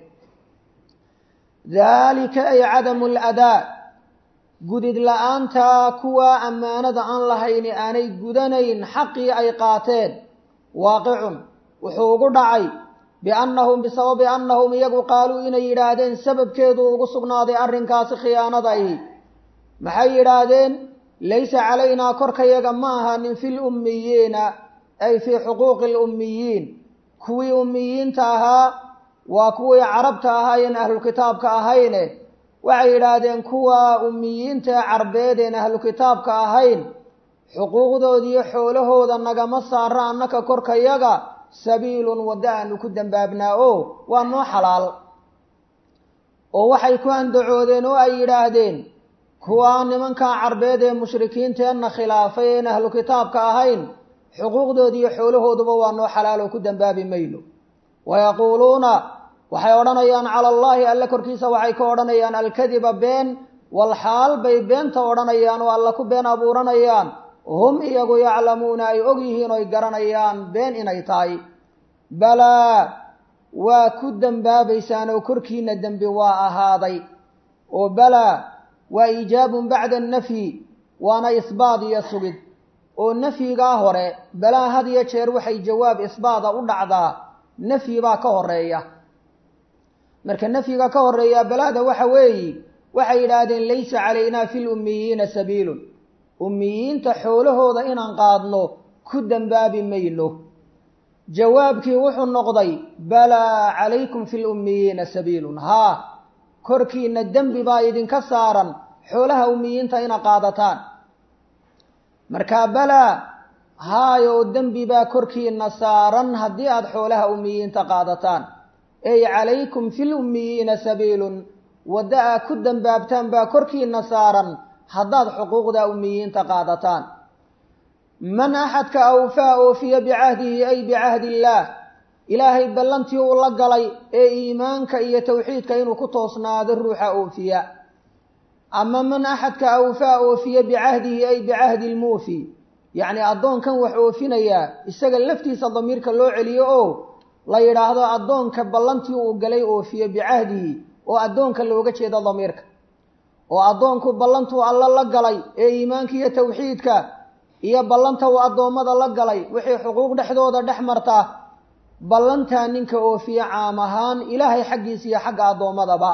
Speaker 1: daalika ay cadamu aladaa gudid la-aanta kuwaa ammaanada aan lahayni aanay gudanayn xaqii ay qaateen waaqicun wuxuu ugu dhacay biannahum bisababi annahum iyagu qaaluu inay yidhaahdeen sababkeedu ugu sugnaaday arrinkaasi khiyaanadahi maxay yidhaahdeen laysa calaynaa korkayaga ma ahanin fi lummiyiina ay fii xuquuqi lummiyiin kuwii ummiyiinta ahaa waa kuwii carabta ahaayeen ahlukitaabka ahayne waxay yidhaahdeen kuwa ummiyiinta ee carbeedeen ahlukitaabka ahayn xuquuqdoodiiyo xoolahooda nagama saara annaka korkayaga sabiilun waddo aanu ku dambaabnaa o waa noo xalaal oo waxay ku andacoodeen oo ay yidhaahdeen kuwaa nimankaa carbeed ee mushrikiinteenna khilaafay een ahlu kitaabka ahayn xuquuqdoodiiyo xoolahooduba waa noo xalaal oo ku dambaabi mayno wayaquuluuna waxay odhanayaan cala allaahi alle korkiisa waxay ka odhanayaan alkadiba been walxaal bay beenta odhanayaan oo alla ku been abuuranayaan hum iyagu yaclamuuna ay og yihiin oy garanayaan been inay tahay balaa waa ku dembaabaysaan oo korkiina dembi waa ahaaday oo balaa waa iijaabun bacda annafyi waana isbaad iyo sugid oo nafyigaa hore balaa had iyo jeer waxay jawaab isbaada u dhacdaa nafyi baa ka horeeya marka nafyiga ka horeeya balaada waxa weeyi waxay yidhaahdeen laysa calaynaa fi lummiyiina sabiilun ummiyiinta xoolahooda inaan qaadno ku dembaabi mayno jawaabkii wuxuu noqday balaa calaykum fi lummiyiina sabiilun haa korkiina dembi baa idinka saaran xoolaha ummiyiinta ina qaadataan markaa balaa haayo dembi baa korkiina saaran haddii aada xoolaha ummiyiinta qaadataan ey calaykum fi lummiyiina sabiilun waddo aad ku dembaabtaan baa korkiina saaran haddaad xuquuqda ummiyiinta qaadataan man axadka awfaa oofiya bicahdihi ay bicahdi illaah ilaahay ballantii uu la galay ee iimaanka iyo towxiidka inuu ku toosnaado ruuxa oofiya ama man axadka awfaa oofiya bicahdihi ay bicahdi lmuufi yacni addoonkan wax oofinayaa isaga laftiisa damiirka loo celiyo oo la yidhaahdo addoonka ballantii uu galay oofiye bicahdihi oo addoonka looga jeedo damiirka oo addoonku ballantuu alla la galay ee iimaanka iyo tawxiidka iyo ballanta uu addoommada la galay wixii xuquuq dhexdooda dhex marta ballantaa ninka oofiye caam ahaan ilaahay xaggiisa iyo xagga addoommadaba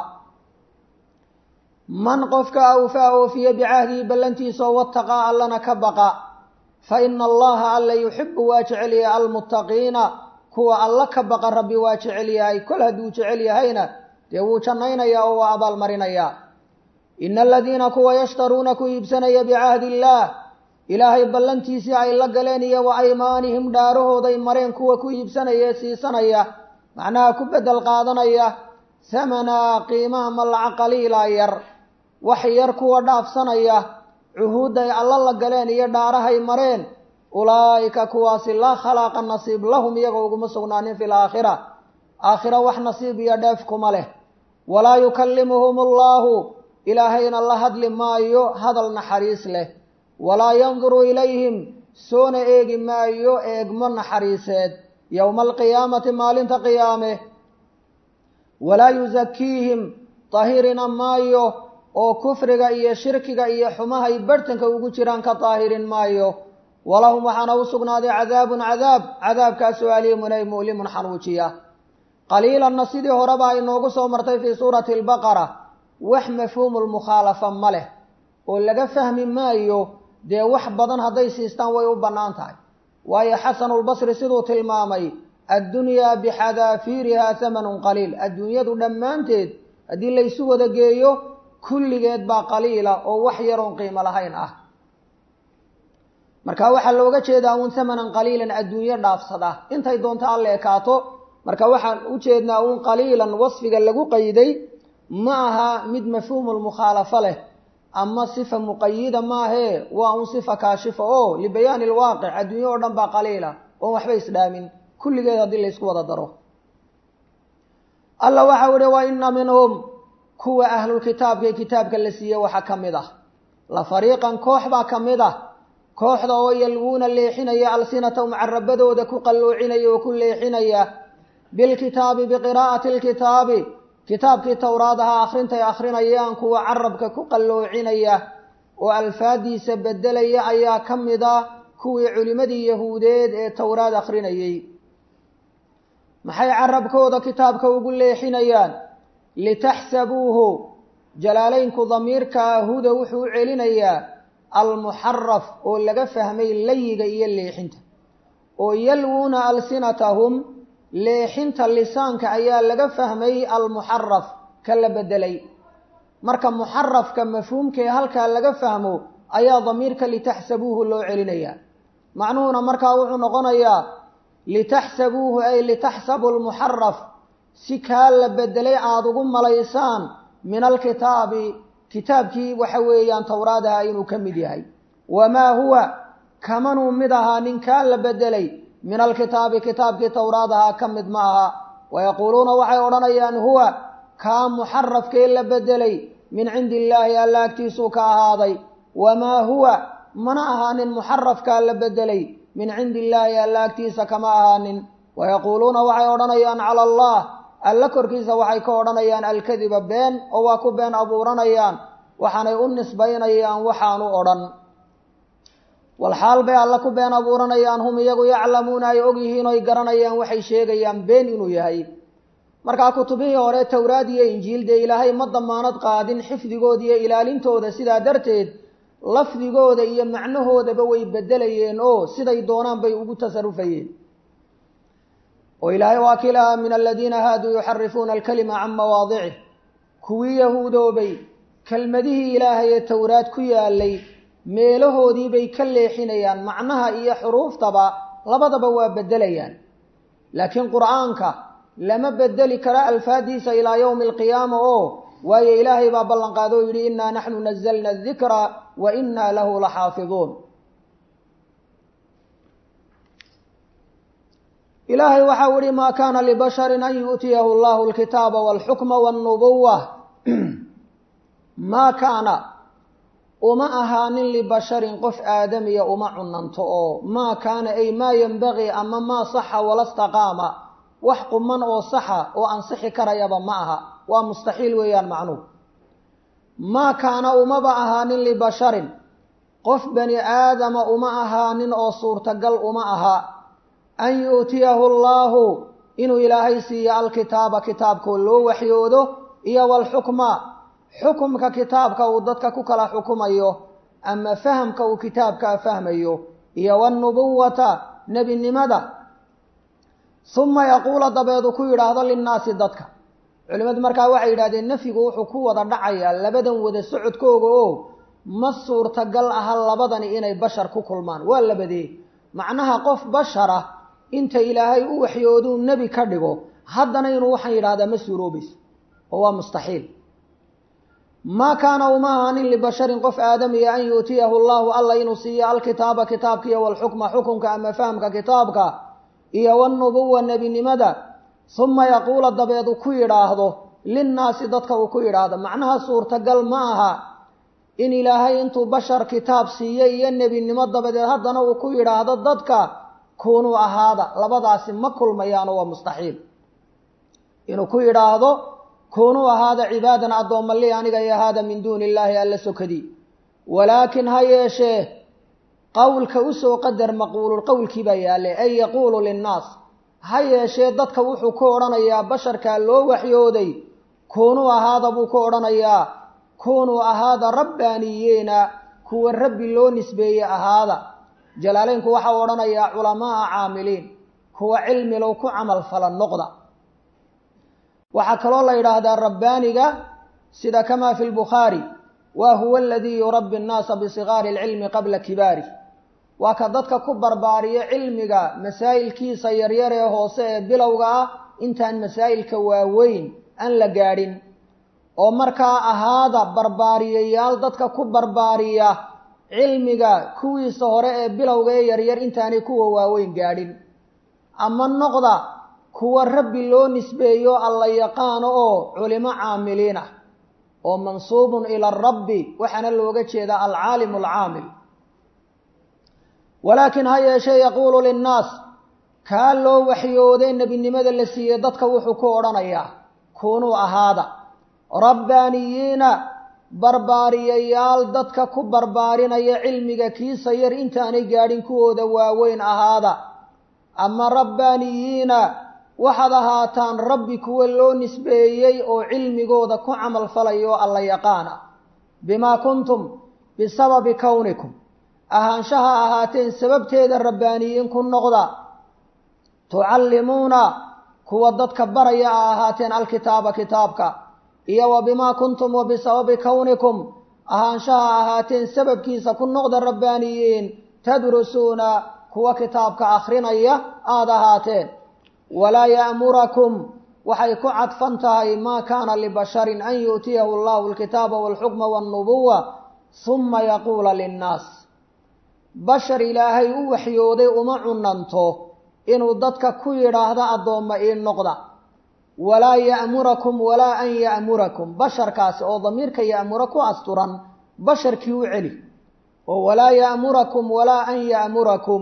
Speaker 1: man qofka awfaa oofiye bicahdihi ballantiisao wataqaa allana ka baqa fa ina allaha alla yuxibu waa jecel yahay almuttaqiina kuwa alla ka baqa rabbi waa jecel yahay kol hadduu jecel yahayna dee wuu jannaynayaa oo waa abaalmarinayaa ina aladiina kuwa yashtaruuna ku iibsanaya bicahdi illaah ilaahay ballantiisii ay la galeen iyo wa aymaanihim dhaarahooday mareen kuwa ku iibsanaya ee siisanaya macnaha ku beddel qaadanaya hamanaa qiimaha malaca qaliila yar wax yar kuwa dhaafsanaya cuhuudday alla la galeen iyo dhaarahay mareen ulaa'ika kuwaasi laa khalaaqa nasiib lahum iyaga uguma sugnaanin fi laakhira aakhira wax nasiib iyo dheef kuma leh walaa yukallimuhum allaahu ilaahayna la hadli maayo hadal naxariis leh walaa yanduru ilayhim soona eegi maayo eegmo naxariiseed yowma alqiyaamati maalinta qiyaame walaa yusakiihim tahirina maayo oo kufriga iyo shirkiga iyo xumahay barhtanka ugu jiraan ka daahirin maayo walahum waxaana u sugnaaday cadaabun cadaab cadaabkaasoo aliimun ay mu'limun xanuujiya qaliilanna sidii horeba ay noogu soo martay fii suurati albaqara wax mafhuumu lmukhaalafa ma leh oo laga fahmi maayo dee wax badan hadday siistaan way u bannaan tahay waayo xasanulbasri siduu tilmaamay addunyaa bixadaafiirihaa hamanun qaliil adduunyadu dhammaanteed haddii laysu wada geeyo kulligeed baa qaliila oo wax yaroon qiimo lahayn ah marka waxaa looga jeedaa uun hamanan qaliilan adduunyo dhaafsada intay doonto alla ekaato marka waxaan u jeednaa uun qaliilan wasfiga lagu qayday ma aha mid mafhuumulmukhaalafo leh ama sifa muqayida maahee waa un sifa kaashifa oo libayaani alwaaqic adduunyo oo dhan baa qaliila oon waxba isdhaamin kulligeed haddii laysku wada daro alla waxau ihi wa ina minhum kuwa ahlulkitaabka ee kitaabka la siiyey waxaa ka mid ah la fariiqan koox baa ka mid ah kooxda oo yalwuuna leexinaya alsinatahum carabadooda ku qalloocinaya oo ku leexinaya bilkitaabi biqiraa'ati alkitaabi kitaabkii towraad ahaa akhrintay akhrinayaan kuwa carabka ku qalloocinaya oo alfaadiisa beddelaya ayaa ka mid ah kuwii culimmadii yahuudeed ee towraad akhrinayey maxay carabkooda kitaabka ugu leexinayaan litaxsabuuhu jalaalaynku damiirkaa huda wuxuu u celinayaa almuxaraf oo laga fahmay layiga iyo leexinta oo yalwuuna alsinatahum leexinta lisaanka ayaa laga fahmay almuxaraf ka la bedelay marka muxarafka mafhuumkee halkaa laga fahmo ayaa damiirka litaxsabuuhu loo celinayaa macnuhuna markaa wuxuu noqonayaa litaxsabuuhu ay litaxsabu lmuxaraf si kaa la bedelay aada ugu malaysaan min alkitaabi kitaabkii waxa weeyaan towraadaha inuu ka mid yahay wamaa huwa kamanuu mid ahaa nin kaa la bedelay min alkitaabi kitaabkii towraadaha ka mid ma aha wayaquuluuna waxay odhanayaan huwa kaa muxarafkee la bedelay min cindi illaahi alla agtiisuu ka ahaaday wamaa huwa mana ahaanin muxarafkaa la bedelay min cindi illaahi alla agtiisa kama ahaanin wayaquuluuna waxay odhanayaan cala allah alla korkiisa waxay ka odhanayaan alkadiba been oo waa ku been abuuranayaan waxaanay u nisbaynayaan waxaanu odhan walxaal bay alla ku been abuuranayaan hum iyagu yaclamuuna ay og yihiin oy garanayaan waxay sheegayaan been inuu yahay markaa kutubihii hore towraad iyo injiil dee ilaahay ma damaanad qaadin xifdigooda iyo ilaalintooda sidaa darteed lafdigooda iyo macnahoodaba way bedelayeen oo siday doonaan bay ugu tasarufayeen oo ilaahay waa kii lahaa min aladiina haaduu yuxarifuuna alkalima can mawaadicih kuwii yahuudoobay kelmadihii ilaahay ee towraad ku yaalay meelahoodii bay ka leexinayaan macnaha iyo xuruuftaba labadaba waa bedelayaan laakiin qur'aanka lama bedeli karo alfaadiisa ilaa yowmi alqiyaama oo waayo ilaahay baa ballanqaado oo yidhi innaa naxnu nazalna adikra wa innaa lahu laxaafiduun ilaahay waxau ihi maa kaana libasharin an yu'tiyahu allahu alkitaaba walxukma walnubuwa maa kaana uma ahaanin libasharin qof aadamiya uma cunanto oo maa kaana ay maa yenbagii ama maa saxa wala staqaama wax quman oo saxa oo ansixi karayaba ma aha waa mustaxiil weeyaan macnuhu maa kaana umaba ahaanin libasharin qof bani aadama uma ahaanin oo suurtagal uma aha an yu'tiyahu allaahu inuu ilaahay siiyo alkitaaba kitaabkoo loo waxyoodo iyo walxukma xukumka kitaabka uu dadka ku kala xukumayo ama fahamka uu kitaabkaa fahmayo iyo wanubuwata nebinimada uma yaquula dabeedu ku yidhaahdo linnaasi dadka culimmadu markaa waxay yidhahdeen nafyigu wuxuu ku wada dhacayaa labadan wada socodkooga oo ma suurtagal aha labadani inay bashar ku kulmaan waa labadee macnaha qof bashara inta ilaahay u waxyooduu nebi ka dhigo haddana inuu waxaan yidhahdaa ma suuroobayso oo waa mustaxiil maa kaana uma ahaanin libasharin qof aadamiya an yu'tiyahu allahu alla inuu siiyo alkitaaba kitaabka iyo walxukma xukunka ama fahamka kitaabka iyo wanubuwa nebinimada uma yaquula dabeed uu ku yidhaahdo linnaasi dadka uu ku yidhaahdo macnaha suurtagal ma aha in ilaahay intuu bashar kitaab siiye iyo nebinimo dabadeed haddana uu ku yidhaahdo dadka kunuu ahaada labadaasi ma kulmayaano waa mustaxiil inuu ku yidhaahdo kunuu ahaada cibaadan addoomma li aniga iyo haada min duuni illaahi alla sokadii walaakin ha yeeshee qowlka usoo qadar maquulul qowlkii baa yaallay ay yaquulu linnaas ha yeeshee dadka wuxuu ku odhanayaa basharkaa loo waxyooday kunuu ahaada buu ku odhanayaa kunuu ahaada rabbaaniyiina kuwa rabbi loo nisbeeye ahaada jalaaleynku waxau odhanayaa culamaaa caamiliin kuwa cilmilow ku camal fala noqda waxaa kaloo la yidhaahdaa rabbaaniga sida kamaa fi lbukhaari wa huwa aladii yurabbi annaasa bisigaari alcilmi qabla kibaari waa ka dadka ku barbaariyo cilmiga masaa'ilkiisa yaryar ee hoose ee bilowga ah intaan masaa'ilka waaweyn aan la gaadhin oo markaa ahaada barbaariyayaal dadka ku barbaariya cilmiga kuwiisa hore ee bilowga ee yaryar intaanay kuwa waaweyn gaadhin ama noqda kuwa rabbi loo nisbeeyo alla yaqaano oo culimo caamiliin ah oo mansuubun ila arabbi waxaana looga jeedaa alcaalimu alcaamil walaakin ha yeeshee yaquulu linnaas kaa loo waxyooday nebinimada la siiyey dadka wuxuu ku odhanayaa kunuu ahaada rabbaaniyiina barbaariyayaal dadka ku barbaarinaya cilmiga kiisa yar intaanay gaadhin kuwooda waaweyn ahaada ama rabbaaniyiina waxaad ahaataan rabbi kuwa loo nisbeeyey oo cilmigooda ku camal falaya oo alla yaqaana bimaa kuntum bisababi kownikum ahaanshaha ahaateen sababteeda rabbaaniyiin ku noqda tucallimuuna kuwa dadka baraya a ahaateen alkitaaba kitaabka iyo wa bimaa kuntum wa bisababi kownikum ahaanshaha ahaateen sababkiisa ku noqda rabbaaniyiin tadrusuuna kuwa kitaabka akhrinaya aada ahaateen walaa ya'murakum waxay ku cadfan tahay maa kaana libasharin an yu'tiyahu allahu alkitaaba walxukma walnubuwa suma yaquula linnaas bashar ilaahay u waxyooday uma cunanto inuu dadka ku yidhaahdo addoomma ii noqda walaa ya'murakum walaa an ya'murakum basharkaasi oo damiirka ya'mura ku asturan basharkii u celi oo walaa ya'murakum walaa an ya'murakum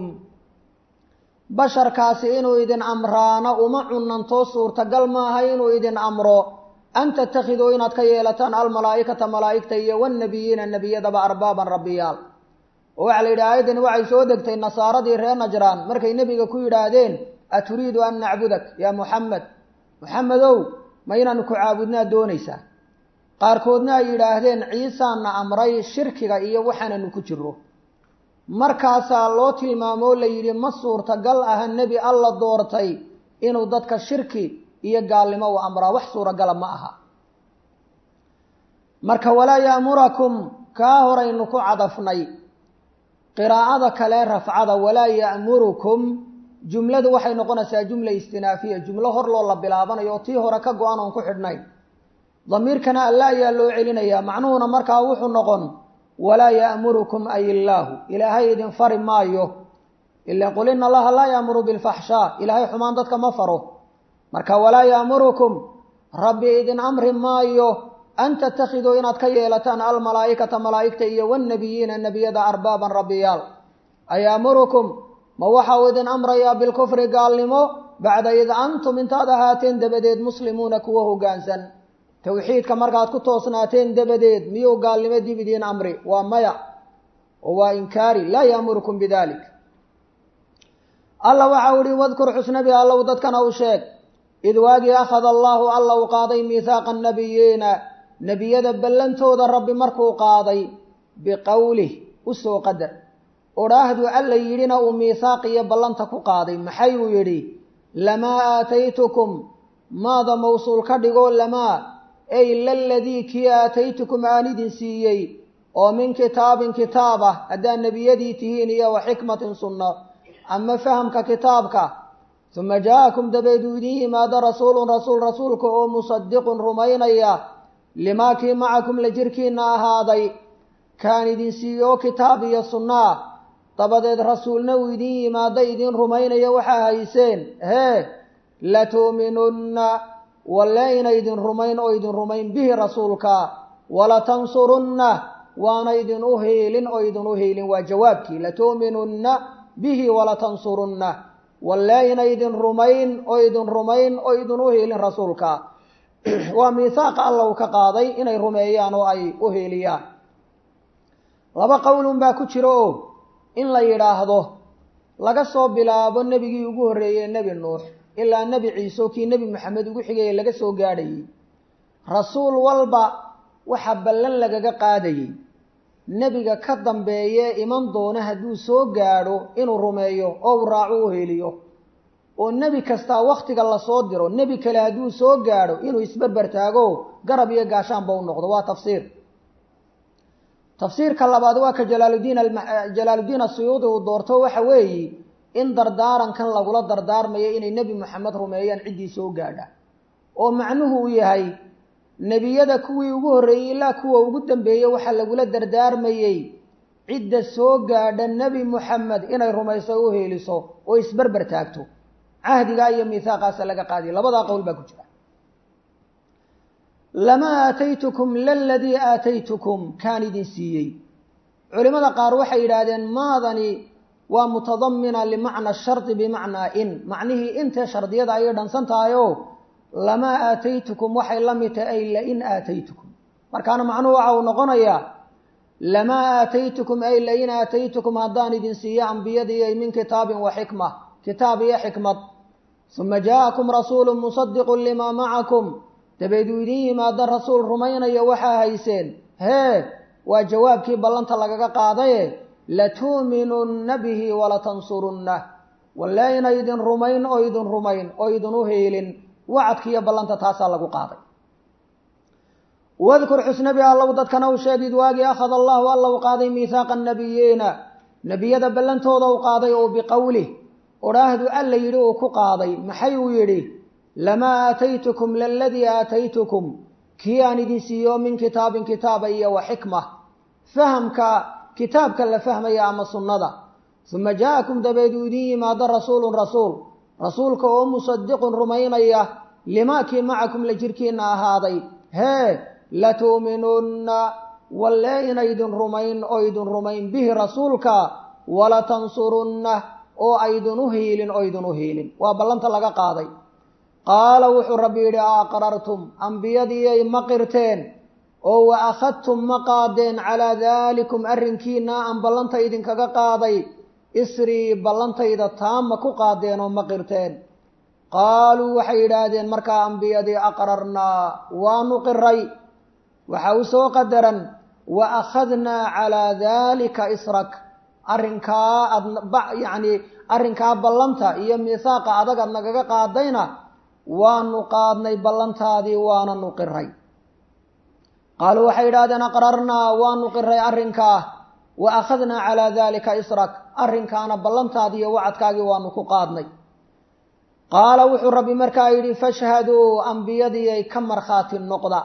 Speaker 1: basharkaasi inuu idin amraano uma cunantoo suurtagal maaha inuu idin amro an tattakhiduu inaad ka yeelataan almalaa'ikata malaa'igta iyo wannabiyiina nebiyadaba arbaaban rabbiyaal oo waxaa la yidhi aayaddani waxay soo degtay nasaaradii reer najraan markay nebiga ku yidhaahdeen aturiidu an nacbudak yaa muxamed muxamedow ma inaanu ku caabudnaa doonaysaa qaarkoodna ay yidhaahdeen ciisaana amray shirkiga iyo waxaananu ku jiro markaasaa loo tilmaamoo la yidhi ma suurtagal aha nebi alla doortay inuu dadka shirki iyo gaalnimo u amraa wax suuragala ma aha marka walaa ya'murakum kaa horaynu ku cadafnay qiraa'ada kale rafcada walaa ya'murukum jumladu waxay noqonaysaa jumla istinaafiya jumlo hor loo la bilaabanayo oo tii hore ka go-an oon ku xidhnayn damiirkana alla ayaa loo celinayaa macnuhuna markaa wuxuu noqon walaa ya'murukum ay illaahu ilaahay idin fari maayo ila qul ina allaha laa yaamuru bilfaxshaa ilaahay xumaan dadka ma faro marka walaa ya'murukum rabbi idin amri maayo an tattakhiduu inaad ka yeelataan almalaa'ikata malaa'igta iyo wannabiyiina nebiyada arbaaban rabbiyaal ayaamurukum ma waxa uu idin amrayaa bilkufri gaalnimo bacda id antum intaad ahaateen dabadeed muslimuuna kuwa hoggaansan towxiidka markaad ku toosnaateen dabadeed miyuu gaalnimo dib idiin amri waa maya oo waa inkaari laa yaamurukum bidalik alla waxau ihi wadkur xusnabi allow dadkana u sheeg id waagii akhada allaahu alla u qaaday miihaaqa nabiyiina nebiyada ballantooda rabbi markuu qaaday biqowlih u soo qadar odhaahdu alla yidhina uu miihaaq iyo ballanta ku qaaday maxay uu yidhi lamaa aataytukum maada mawsuul ka dhigoo lamaa ay laladii kii aataytukum aan idin siiyey oo min kitaabin kitaab ah haddaad nebiyadii tihiin iyo wa xikmatin sunno ama fahamka kitaabka uma jaa-akum dabeeduu idin yimaado rasuulun rasuul rasuulka oo musadiqun rumaynaya limaa kii macakum la jirkiina ahaaday kaan idin siiyo oo kitaab iyo sunno ah dabadeed rasuulna uu idin yimaado idin rumaynaya waxaa hayseen hee latu'minunna walle ina idin rumayn oo idin rumayn bihi rasuulka walatansurunna waana idin u hiilin oo idin u hiilin waa jawaabkii latu'minunna bihi walatansurunna walle ina idin rumayn oo idin rumayn oo idin u hiilin rasuulka waa miihaaqa alla uu ka qaaday inay rumeeyaan oo ay u hiiliyaan laba qowlun baa ku jiro oo in la yidhaahdo laga soo bilaabo nebigii ugu horreeyey nebi nuux ilaa nebi ciise oo kii nebi maxamed ugu xigayey laga soo gaadhayey rasuul walba waxaa ballan lagaga qaadayey nebiga ka dambeeye iman doona hadduu soo gaadho inuu rumeeyo oo uu raaco u heliyo oo nebi kastaa wakhtiga lasoo diro nebi kale hadduu soo gaadho inuu isberber taago garab iyo gaashaanba u noqdo waa tafsiir tafsiirka labaad waa ka jalaaludiin jalaaludiin asuyuudi uu doorto waxa weeye in dardaarankan lagula dardaarmayo inay nebi moxamed rumeeyaan ciddii soo gaadha oo macnuhu uu yahay nebiyada kuwii ugu horreeyey ilaa kuwa ugu dambeeyey waxaa lagula dardaarmayey cidda soo gaadha nebi moxamed inay rumayso u heeliso oo isberber taagto cahdigaa iyo miihaaqaasa laga qaadiya labadaa qowl baa ku jira lamaa aataytukum laladii aataytukum kaan idin siiyey culimada qaar waxay yidhaahdeen maadani waa mutadamina limacna shardi bimacnaa in macnihii intee shardiyada ayay dhansan tahay oo lamaa aataytukum waxay la mid tahay ay lain aataytukum markaana macnuhu waxa uu noqonayaa lamaa aataytukum ay lain aataytukum haddaan idin siiyo ambiyadii min kitaabin wa xikma kitaab iyo xikmad uma jaa-akum rasuulu musadiqun limaa macakum dabeeduu idin yimaado rasuul rumaynaya waxaa hayseen hee waa jawaabkii ballanta lagaga qaadaye latu'minunna bihi walatansurunna walle ina idin rumayn oo idin rumayn oo idin u heelin wacadkiiyo ballanta taasaa lagu qaaday wadkur xusnabi allow dadkana u sheegid waagii akhada allahu alla u qaaday miihaaqa nabiyiina nebiyada ballantooda u qaaday oo biqowlih odhaahdu alla yidhi uu ku qaaday maxay uu yidhi lamaa aataytukum laladii aataytukum kii aan idin siiyo min kitaabin kitaaba iyo wa xikma fahamka kitaabka la fahmaya ama sunnada uma jaa-akum dabeeduu idin yimaado rasuulun rasuul rasuulka oo musadiqun rumaynaya limaa kii macakum la jirkiina ahaaday hee latu'minunna walle ina idin rumayn oo idin rumayn bihi rasuulka walatansurunna oo aydin u hiilin oo idin u hiilin waa ballanta laga qaaday qaala wuxuu rabbi yidhi a aqrartum ambiyadiiyay ma qirteen oo wa akhadtum ma qaadeen calaa daalikum arrinkiina aan ballanta idinkaga qaaday isrii ballantayda taama ku qaadeen oo ma qirteen qaaluu waxay yidhaahdeen markaa ambiyadii aqrarnaa waanu qiray waxaa u soo qadaran wa akhadnaa calaa daalika israk arrinkaa ad yacni arrinkaa ballanta iyo miihaaqa adag ad nagaga qaadayna waanu qaadnay ballantaadii waananu qiray qaaluu waxay yidhahdeen aqrarnaa waanu qiray arrinkaa wa akhadnaa calaa daalika israk arrinkaana ballantaadii iyo wacadkaagii waanu ku qaadnay qaala wuxuu rabbi markaa yidhi fashhaduu ambiyadiiay ka markhaati noqda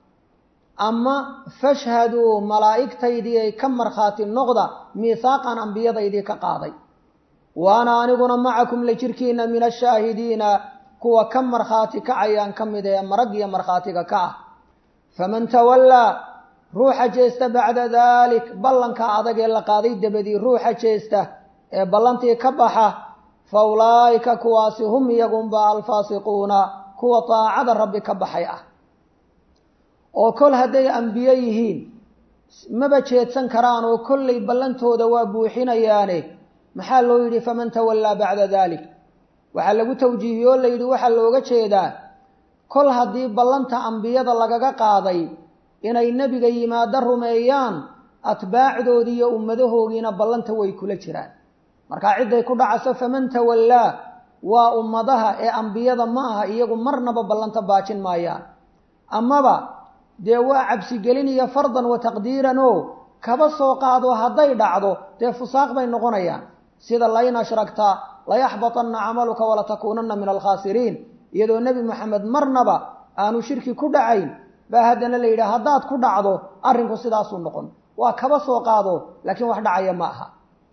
Speaker 1: ama fashhaduu malaa'igtaydiiay ka markhaati noqda miihaaqan ambiyadaydii ka qaaday waana aniguna macakum la jirkiina min ashaahidiina kuwa ka markhaati kacayaan ka mid ee marag iyo markhaatiga ka ah faman tawallaa ruuxa jeesta bacda daalik ballanka adag ee la qaaday dabadii ruuxa jeesta ee ballantii ka baxa fa ulaa'ika kuwaasi hum iyagunba alfaasiquuna kuwa daacada rabbi ka baxay ah oo kol hadday ambiye yihiin maba jeedsan karaan oo kollay ballantooda waa buuxinayaane maxaa loo yidhi faman tawallaa bacda dalik waxaa lagu tawjiihiyey oo la yidhi waxaa looga jeedaa kol haddii ballanta ambiyada lagaga qaaday inay nebiga yimaado rumeeyaan atbaacdoodii iyo ummadahoogiina ballanta way kula jiraan markaa cidday ku dhacaso faman tawallaa waa ummadaha ee ambiyada ma aha iyagu marnaba ballanta baajin maayaan amaba dee waa cabsigelin iyo fardan wa taqdiiran oo kaba soo qaado hadday dhacdo dee fusaaq bay noqonayaan sida lain ashragta layaxbatanna camaluka walatakuunanna min alkhaasiriin iyadoo nebi moxamed marnaba aanu shirki ku dhacayn baa haddana la yidhaha haddaad ku dhacdo arrinku sidaasuu noqon waa kaba soo qaado laakiin wax dhacaya ma aha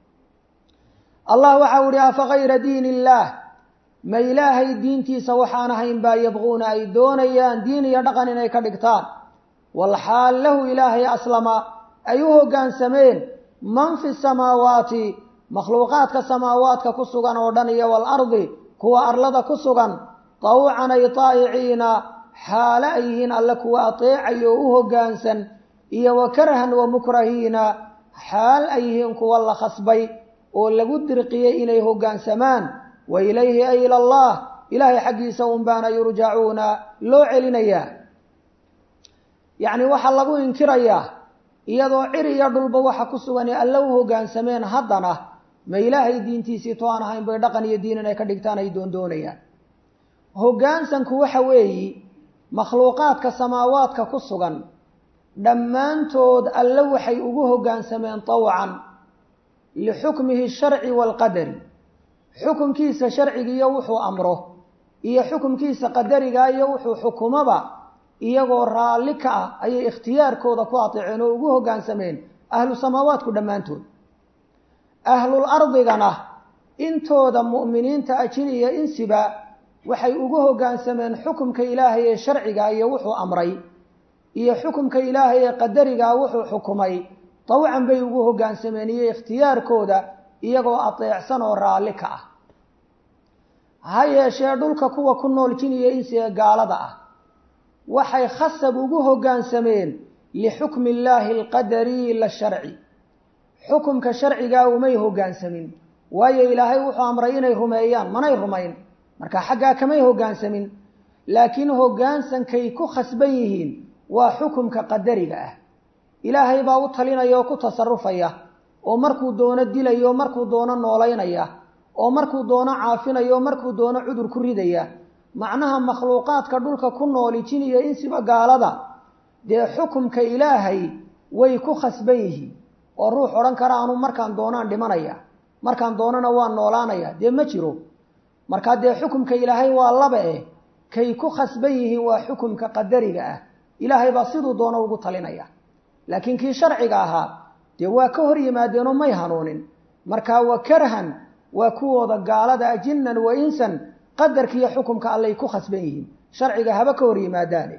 Speaker 1: allah waxau ihi afa kayra diin illaah ma ilaahay diintiisa waxaan ahayn baa yabquuna ay doonayaan diin iyo dhaqan inay ka dhigtaan walxaal lahu ilaahay aslama ay u hoggaansameen man fi samaawaati makhluuqaadka samaawaadka ku sugan oo dhan iyo waalardi kuwa arlada ku sugan tawcan ay taa'iciina xaale ay yihiin alle kuwa ateecayo oo u hoggaansan iyo wa karhan wa mukrahiina xaal ay yihiin kuwa la khasbay oo lagu dirqiyey inay hoggaansamaan wa ilayhi ay ila allah ilaahay xaggiisa un baana yurjacuuna loo celinayaa yacni waxaa lagu inkirayaa iyadoo cir iyo dhulba waxa ku sugan ee alle u hoggaansameen haddana ma ilaahay diintiisii to aan ahayn bay dhaqan iyo diin inay ka dhigtaan ay doondoonayaan hoggaansanku waxa weeyi makhluuqaadka samaawaadka ku sugan dhammaantood alle waxay ugu hoggaansameen tawcan lixukmihi sharci waalqadari xukumkiisa sharcigiiyo wuxuu amro iyo xukumkiisa qadariga iyo wuxuu xukumaba iyagoo raalli ka ah ayay ikhtiyaarkooda ku ateeceen oo ugu hoggaansameen ahlu samaawaadku dhammaantood ahlul ardigana intooda mu'miniinta ajin iyo insiba waxay ugu hoggaansameen xukumka ilaahay ee sharciga iyo wuxuu amray iyo xukumka ilaahay ee qadarigaa wuxuu xukumay tawcan bay ugu hoggaansameen iyo ikhtiyaarkooda iyagoo ateecsan oo raalli ka ah ha yeeshee dhulka kuwa ku nool jin iyo insi ee gaalada ah waxay khasab ugu hoggaansameen lixukmi illaahi alqadari la sharci xukumka sharcigaa umay hoggaansamin waayo ilaahay wuxuu amray inay rumeeyaan manay rumayn marka xaggaa kamay hoggaansamin laakiin hoggaansankay ku khasban yihiin waa xukumka qadariga ah ilaahay baa u talinaya oo ku tasarufaya oo markuu doono dilaya oo markuu doono noolaynaya oo markuu doono caafinaya oo markuu doono cudur ku ridaya macnaha makhluuqaadka dhulka ku nooli jin iyo insiba gaalada dee xukumka ilaahay way ku khasban yihiin oo ruux odhan kara anu markaan doonaan dhimanaya markaan doonana waan noolaanaya dee ma jiro markaa dee xukumka ilaahay waa laba eh kay ku khasban yihiin waa xukumka qadariga ah ilaahay baa siduu doono ugu talinaya laakiin kii sharciga ahaa dee waa ka hor yimaadeenoo may hanuunin markaa wa karhan waa kuwooda gaalada a jinnan wa insan qadarkiiyo xukumka allay ku khasban yihiin sharciga haba ka hor yimaadaane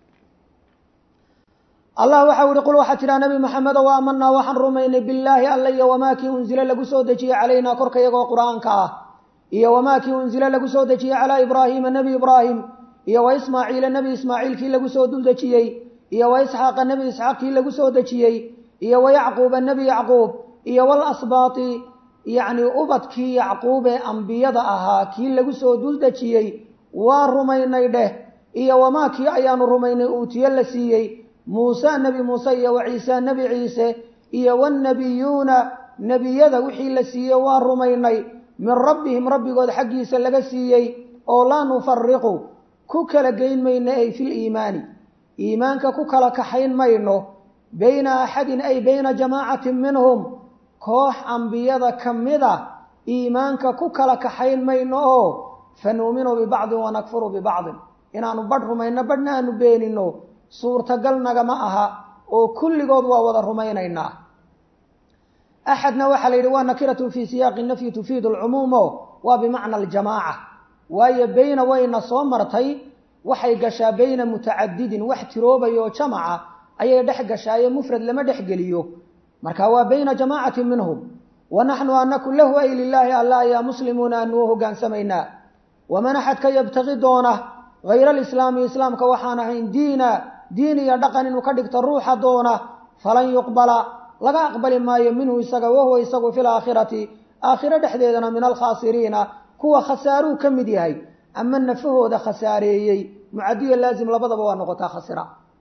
Speaker 1: allah waxau ihi qul waxaa tidhaha nabi maxamedo wa aamanaa waxaan rumaynay billaahi alla iyo wamaa kii unzila lagu soo dejiyey calaynaa korka iyagoo qur-aanka ah iyo wamaa kii unzila lagu soo dejiyey calaa ibraahiima nebi ibraahim iyo wa ismaaciila nebi ismaaciil kii lagu soo dul dejiyey iyo wa isxaaqa nebi isxaaq kii lagu soo dejiyey iyo wa yacquuba nebi yacquub iyo wal asbaati yacni ubadkii yacquub ee ambiyada ahaa kii lagu soo dul dejiyey waa rumaynay dheh iyo wamaa kii ayaanu rumaynay uutiye la siiyey muuse nebi muuse iyo wa ciise nebi ciise iyo wannabiyuuna nebiyada wixii la siiyey waa rumaynay min rabbihim rabbigood xaggiisa laga siiyey oo laa nufariqu ku kala geyn mayno ay fil iimaani iimaanka ku kala kaxayn mayno bayna axadin ay bayna jamaacatin minhum koox ambiyada ka mida iimaanka ku kala kaxayn mayno oo fa nuuminu bibacdin wanakfuru bibacdin inaanu badh rumayno badhna aanu beenino suurtagal nagama aha oo kulligood waa wada rumaynaynaa axadna waxaa la yidhi waa nakiratun fii siyaaqi nafyi tufiidu alcumuumo waa bimacna aljamaaca waayo beyna wayna soo martay waxay gashaa beyna mutacadidin wax tiroobaya oo jamaca ayay dhex gashaayo mufrad lama dhex geliyo marka waa bayna jamaacatin minhum wa naxnu anaku lahu ay lilaahi alla ayaa muslimuuna aanu u hogaansamaynaa waman axadka yabtaqi doona hayra alislaami islaamka waxaan ahayn diina diin iyo dhaqan inuu ka dhigto ruuxa doona falan yuqbala laga aqbali maayo minhu isaga wahuwa isagu fi laakhirati aakhiro dhexdeedana min alkhaasiriina kuwa khasaaruu ka mid yahay ama nafahooda khasaareeyey mucadiya laazim labadaba waa noqotaa khasira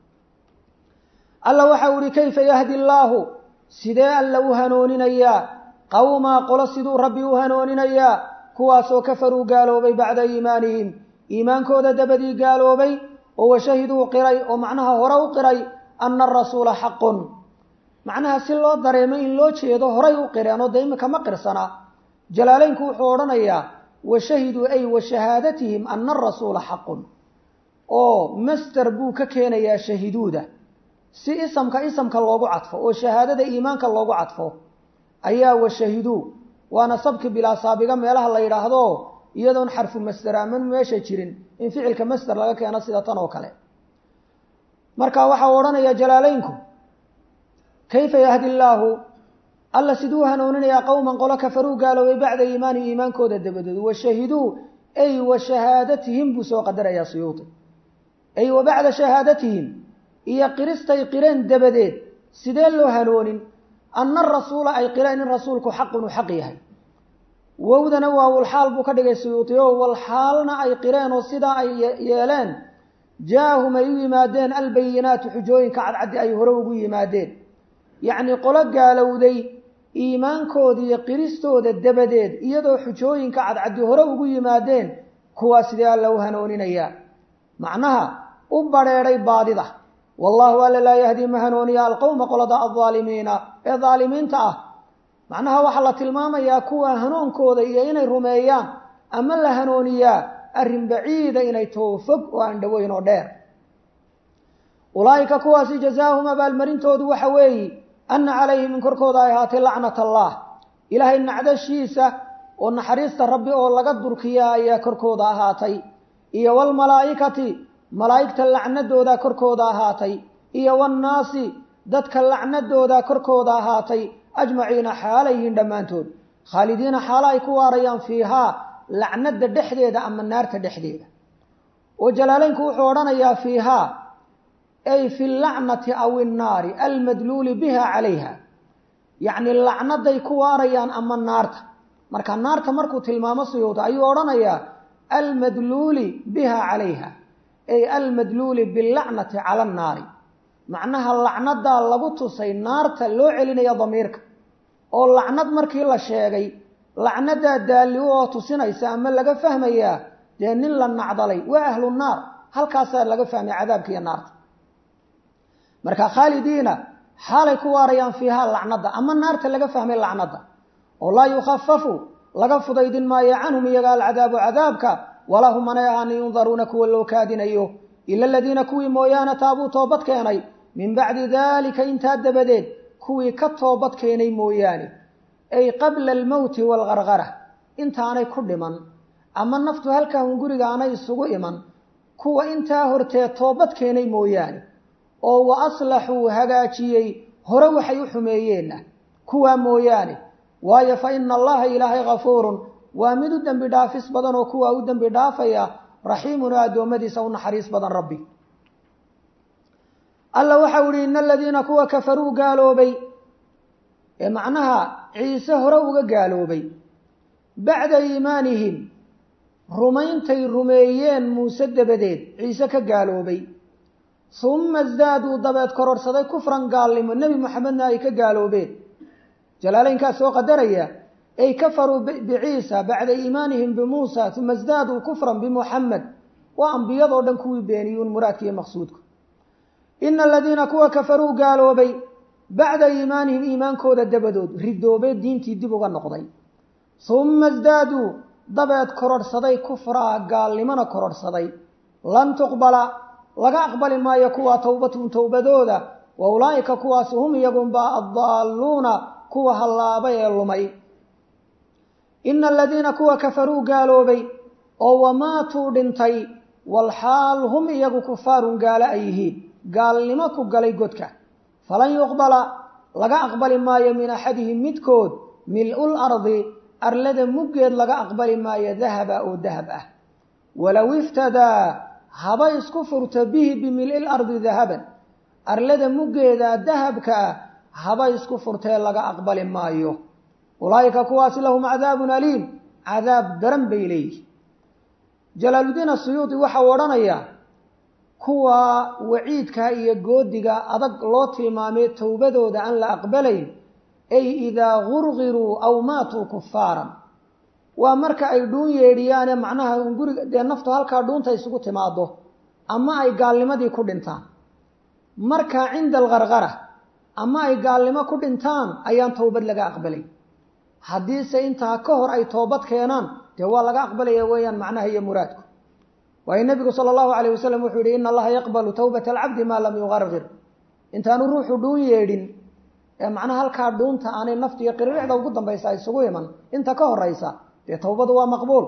Speaker 1: alla waxa u ihi kayfa yahdi allaahu sidee alla u hanooninayaa qawmaa qolo siduu rabbi u hanooninayaa kuwaasoo kafaruu gaaloobay bacda iimaanihim iimaankooda dabadii gaaloobay oo washahiduu qiray oo macnaha hore u qiray ana arasuula xaqun macnaha si loo dareemo in loo jeedo horay u qireen oo de imika ma qirsana jalaaleynku wuxuu odhanayaa washahiduu ay wa shahaadatihim ana arasuula xaqun oo master buu ka keenayaa shahiduuda si isamka isamka loogu cadfo oo shahaadada iimaanka loogu cadfo ayaa washahiduu waana sabki bilaa saabiga meelaha la yidhaahdo iyadoon xarfu masder aman meesha jirin in ficilka masder laga keeno sida tan oo kale marka waxau odhanaya jalaaleynku kayfa yahdi llaahu alla siduu hanuuninayaa qowman qolo kafaruu gaaloobay bacda iimaanihi iimaankooda dabadood washahiduu ay wa shahaadatihim buu soo qadarayaa suyuudi ay wa bacda shahaadatihim iyo qiristay qireen dabadeed sidee loo hanoonin ana rasuula ay qireen in rasuulku xaqun uu xaq yahay wowdana waa walxaal buu ka dhigay suyuuti o walxaalna ay qireen oo sidaa ay yeeleen jaahum ay u yimaadeen albayinaatu xujooyinka cadcaddi ay hore ugu yimaadeen yacnii qolo gaalowday iimaankooda iyo qiristooda dabadeed iyadoo xujooyinka cadcaddi hore ugu yimaadeen kuwaa sidee alla u hanooninayaa macnaha u badrheedhay baadida wallahu alla laa yahdii ma hanuuniya alqowma qolada aldaalimiina ee daalimiinta ah macnaha waxaa la tilmaamayaa kuwa hanuunkooda iyo inay rumeeyaan ama la hanuuniyaa arrin baciida inay too fog oo aan dhoweyn oo dheer ulaa'ika kuwaasi jazaahum abaalmarintoodu waxa weeyi anna calayhim in korkooda ay ahaatay lacnat allah ilaahay nacdashiisa oo naxariista rabbi oo laga durkiya ayaa korkooda ahaatay iyo walmalaa'ikati malaa'igta lacnadooda korkooda ahaatay iyo wannaasi dadka lacnadooda korkooda ahaatay ajmaciina xaalayhiin dhammaantood khaalidiina xaalo ay ku waarayaan fiihaa lacnada dhexdeeda ama naarta dhexdeeda oo jalaaleynku wuxuu odhanayaa fiihaa ay fi lacnati aw innaari almadluuli biha calayha yacni lacnaday ku waarayaan ama naarta marka naarta markuu tilmaamo suyuuta ayuu odhanayaa almadluuli biha calayha ay almadluuli bilacnati cala annaari macnaha lacnadaa lagu tusay naarta loo celinaya damiirka oo lacnad markii la sheegay lacnadaa daalli u oo tusinaysa ama laga fahmayaa dee nin la nacdalay waa ahlu naar halkaasaa laga fahmay cadaabka iyo naarta marka khaalidiina xaalay ku waarayaan fiihaa lacnada ama naarta laga fahmay lacnada oo laa yukhafafu laga fudaydin maayo canhum iyaga alcadaabu cadaabka walaa hum anay ahaani yundaruuna kuwa loo kaadinayo ila aladiina kuwii mooyaane taabuu toobad keenay min bacdi daalika intaa dabadeed kuwii ka toobad keenay mooyaane ay qabla almowti waalgargara intaanay ku dhiman ama naftu halkaa un guriga aanay isugu iman kuwa intaa hortee toobad keenay mooyaane oo wa aslaxuu hagaajiyey hore waxay u xumeeyeenna kuwaa mooyaane waayo fa ina allaha ilaahay kafuurun waa mid u dembi dhaafis badan oo kuwaa u dembi dhaafaya raxiimun oo addoommadiisa u naxariis badan rabbi alla waxau ihi ina aladiina kuwa kafaruu gaaloobay ee macnaha ciise hore uga gaaloobay bacda iimaanihim rumayntay rumeeyeen muuse dabadeed ciise ka gaaloobay uma isdaaduu dabeed kororsaday kufran gaalnimo nebi moxamedna ay ka gaaloobeen jalaaleynkaa soo qadaraya ay kafaruu biciisa bacda iimaanihim bimuusa uma isdaaduu kufran bimuxamed waa ambiyadoo dhan kuwii beeniyuun muraadka iyo maqsuudku ina aladiina kuwa kafaruu gaaloobay bacda iimaanihim iimaankooda dabadood ridoobee diintii dib uga noqday uma isdaaduu dabeed kororhsaday kufraa gaalnimona kororhsaday lan tuqbala laga aqbali maayo kuwaa towbatun towbadooda wa ulaa'ika kuwaasi hum iyagunbaa addaalluuna kuwa hallaabay ee lumay ina aladiina kuwa kafaruu gaaloobay oo wamaatuu dhintay walxaal hum iyagu kufaarun gaalo ay yihiin gaalnimo ku galay godka falan yuqbala laga aqbali maayo min axadihim midkood mil-ul ardi arlada muggeed laga aqbali maayo dahaba oo dahab ah walow iftadaa haba isku furto bihi bimil-il ardi dahaban arlada muggeeda dahabka ah haba isku furtee laga aqbali maayo ulaa'ika kuwaasi lahum cadaabun aliim cadaab daran bay leeyihi jalaaludiin asuyuudi waxau odhanayaa kuwa waciidka iyo goodiga adag loo tilmaamay towbadooda aan la aqbalayn ay idaa gurgiruu aw maatuu kufaaran waa marka ay dhuun yeedhiyaane macnaha guriga dee naftu halkaa dhuunta isugu timaado ama ay gaalnimadii ku dhintaan marka cinda algargara ama ay gaalnimo ku dhintaan ayaan towbad laga aqbalay haddiise intaa ka hor ay toobad keenaan dee waa laga aqbalaya weeyaan macnaha iyo muraadku waayo nebigu sala allahu alayh wasalam wuxuu yihi ina allaha yaqbalu towbata alcabdi maa lam yugargir intaanu ruuxu dhuun yeedhin ee macnaha halkaa dhuunta aanay naftu iyo qiriricda ugu dambaysa ay isugu iman inta ka horaysa dee towbadu waa maqbuul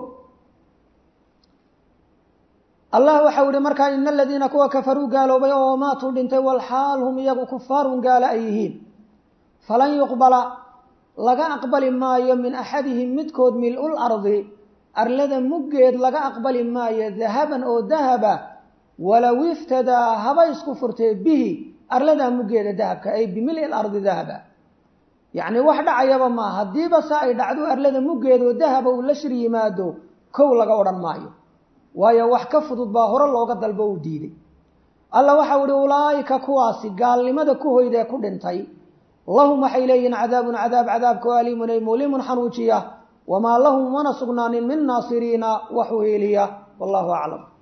Speaker 1: allah waxau ihi markaa ina aladiina kuwa kafaruu gaaloobay oo maatuu dhintay walxaal hum iyagu kufaarun gaalo ay yihiin falan yuqbala laga aqbali maayo min axadihim midkood mil-ul ardi arlada muggeed laga aqbali maayo dahaban oo dahaba walow iftadaa haba isku furtee bihi arladaa muggeeda dahabka ay bimili lardi dahaba yacni wax dhacayaba maa haddiiba se ay dhacdo arlada muggeedoo dahaba uu la shir yimaado kow laga odhan maayo waayo wax ka fudud baa hore looga dalbo uu diiday alla waxau ihi ulaa'ika kuwaasi gaalnimada ku hoydee ku dhintay lahum waxay leeyihiin cadaabun cadaab cadaabka oo aliimun ay mulimun xanuujiya wamaa lahum mana sugnaanin min naasiriina wax u heliya wallahu aclam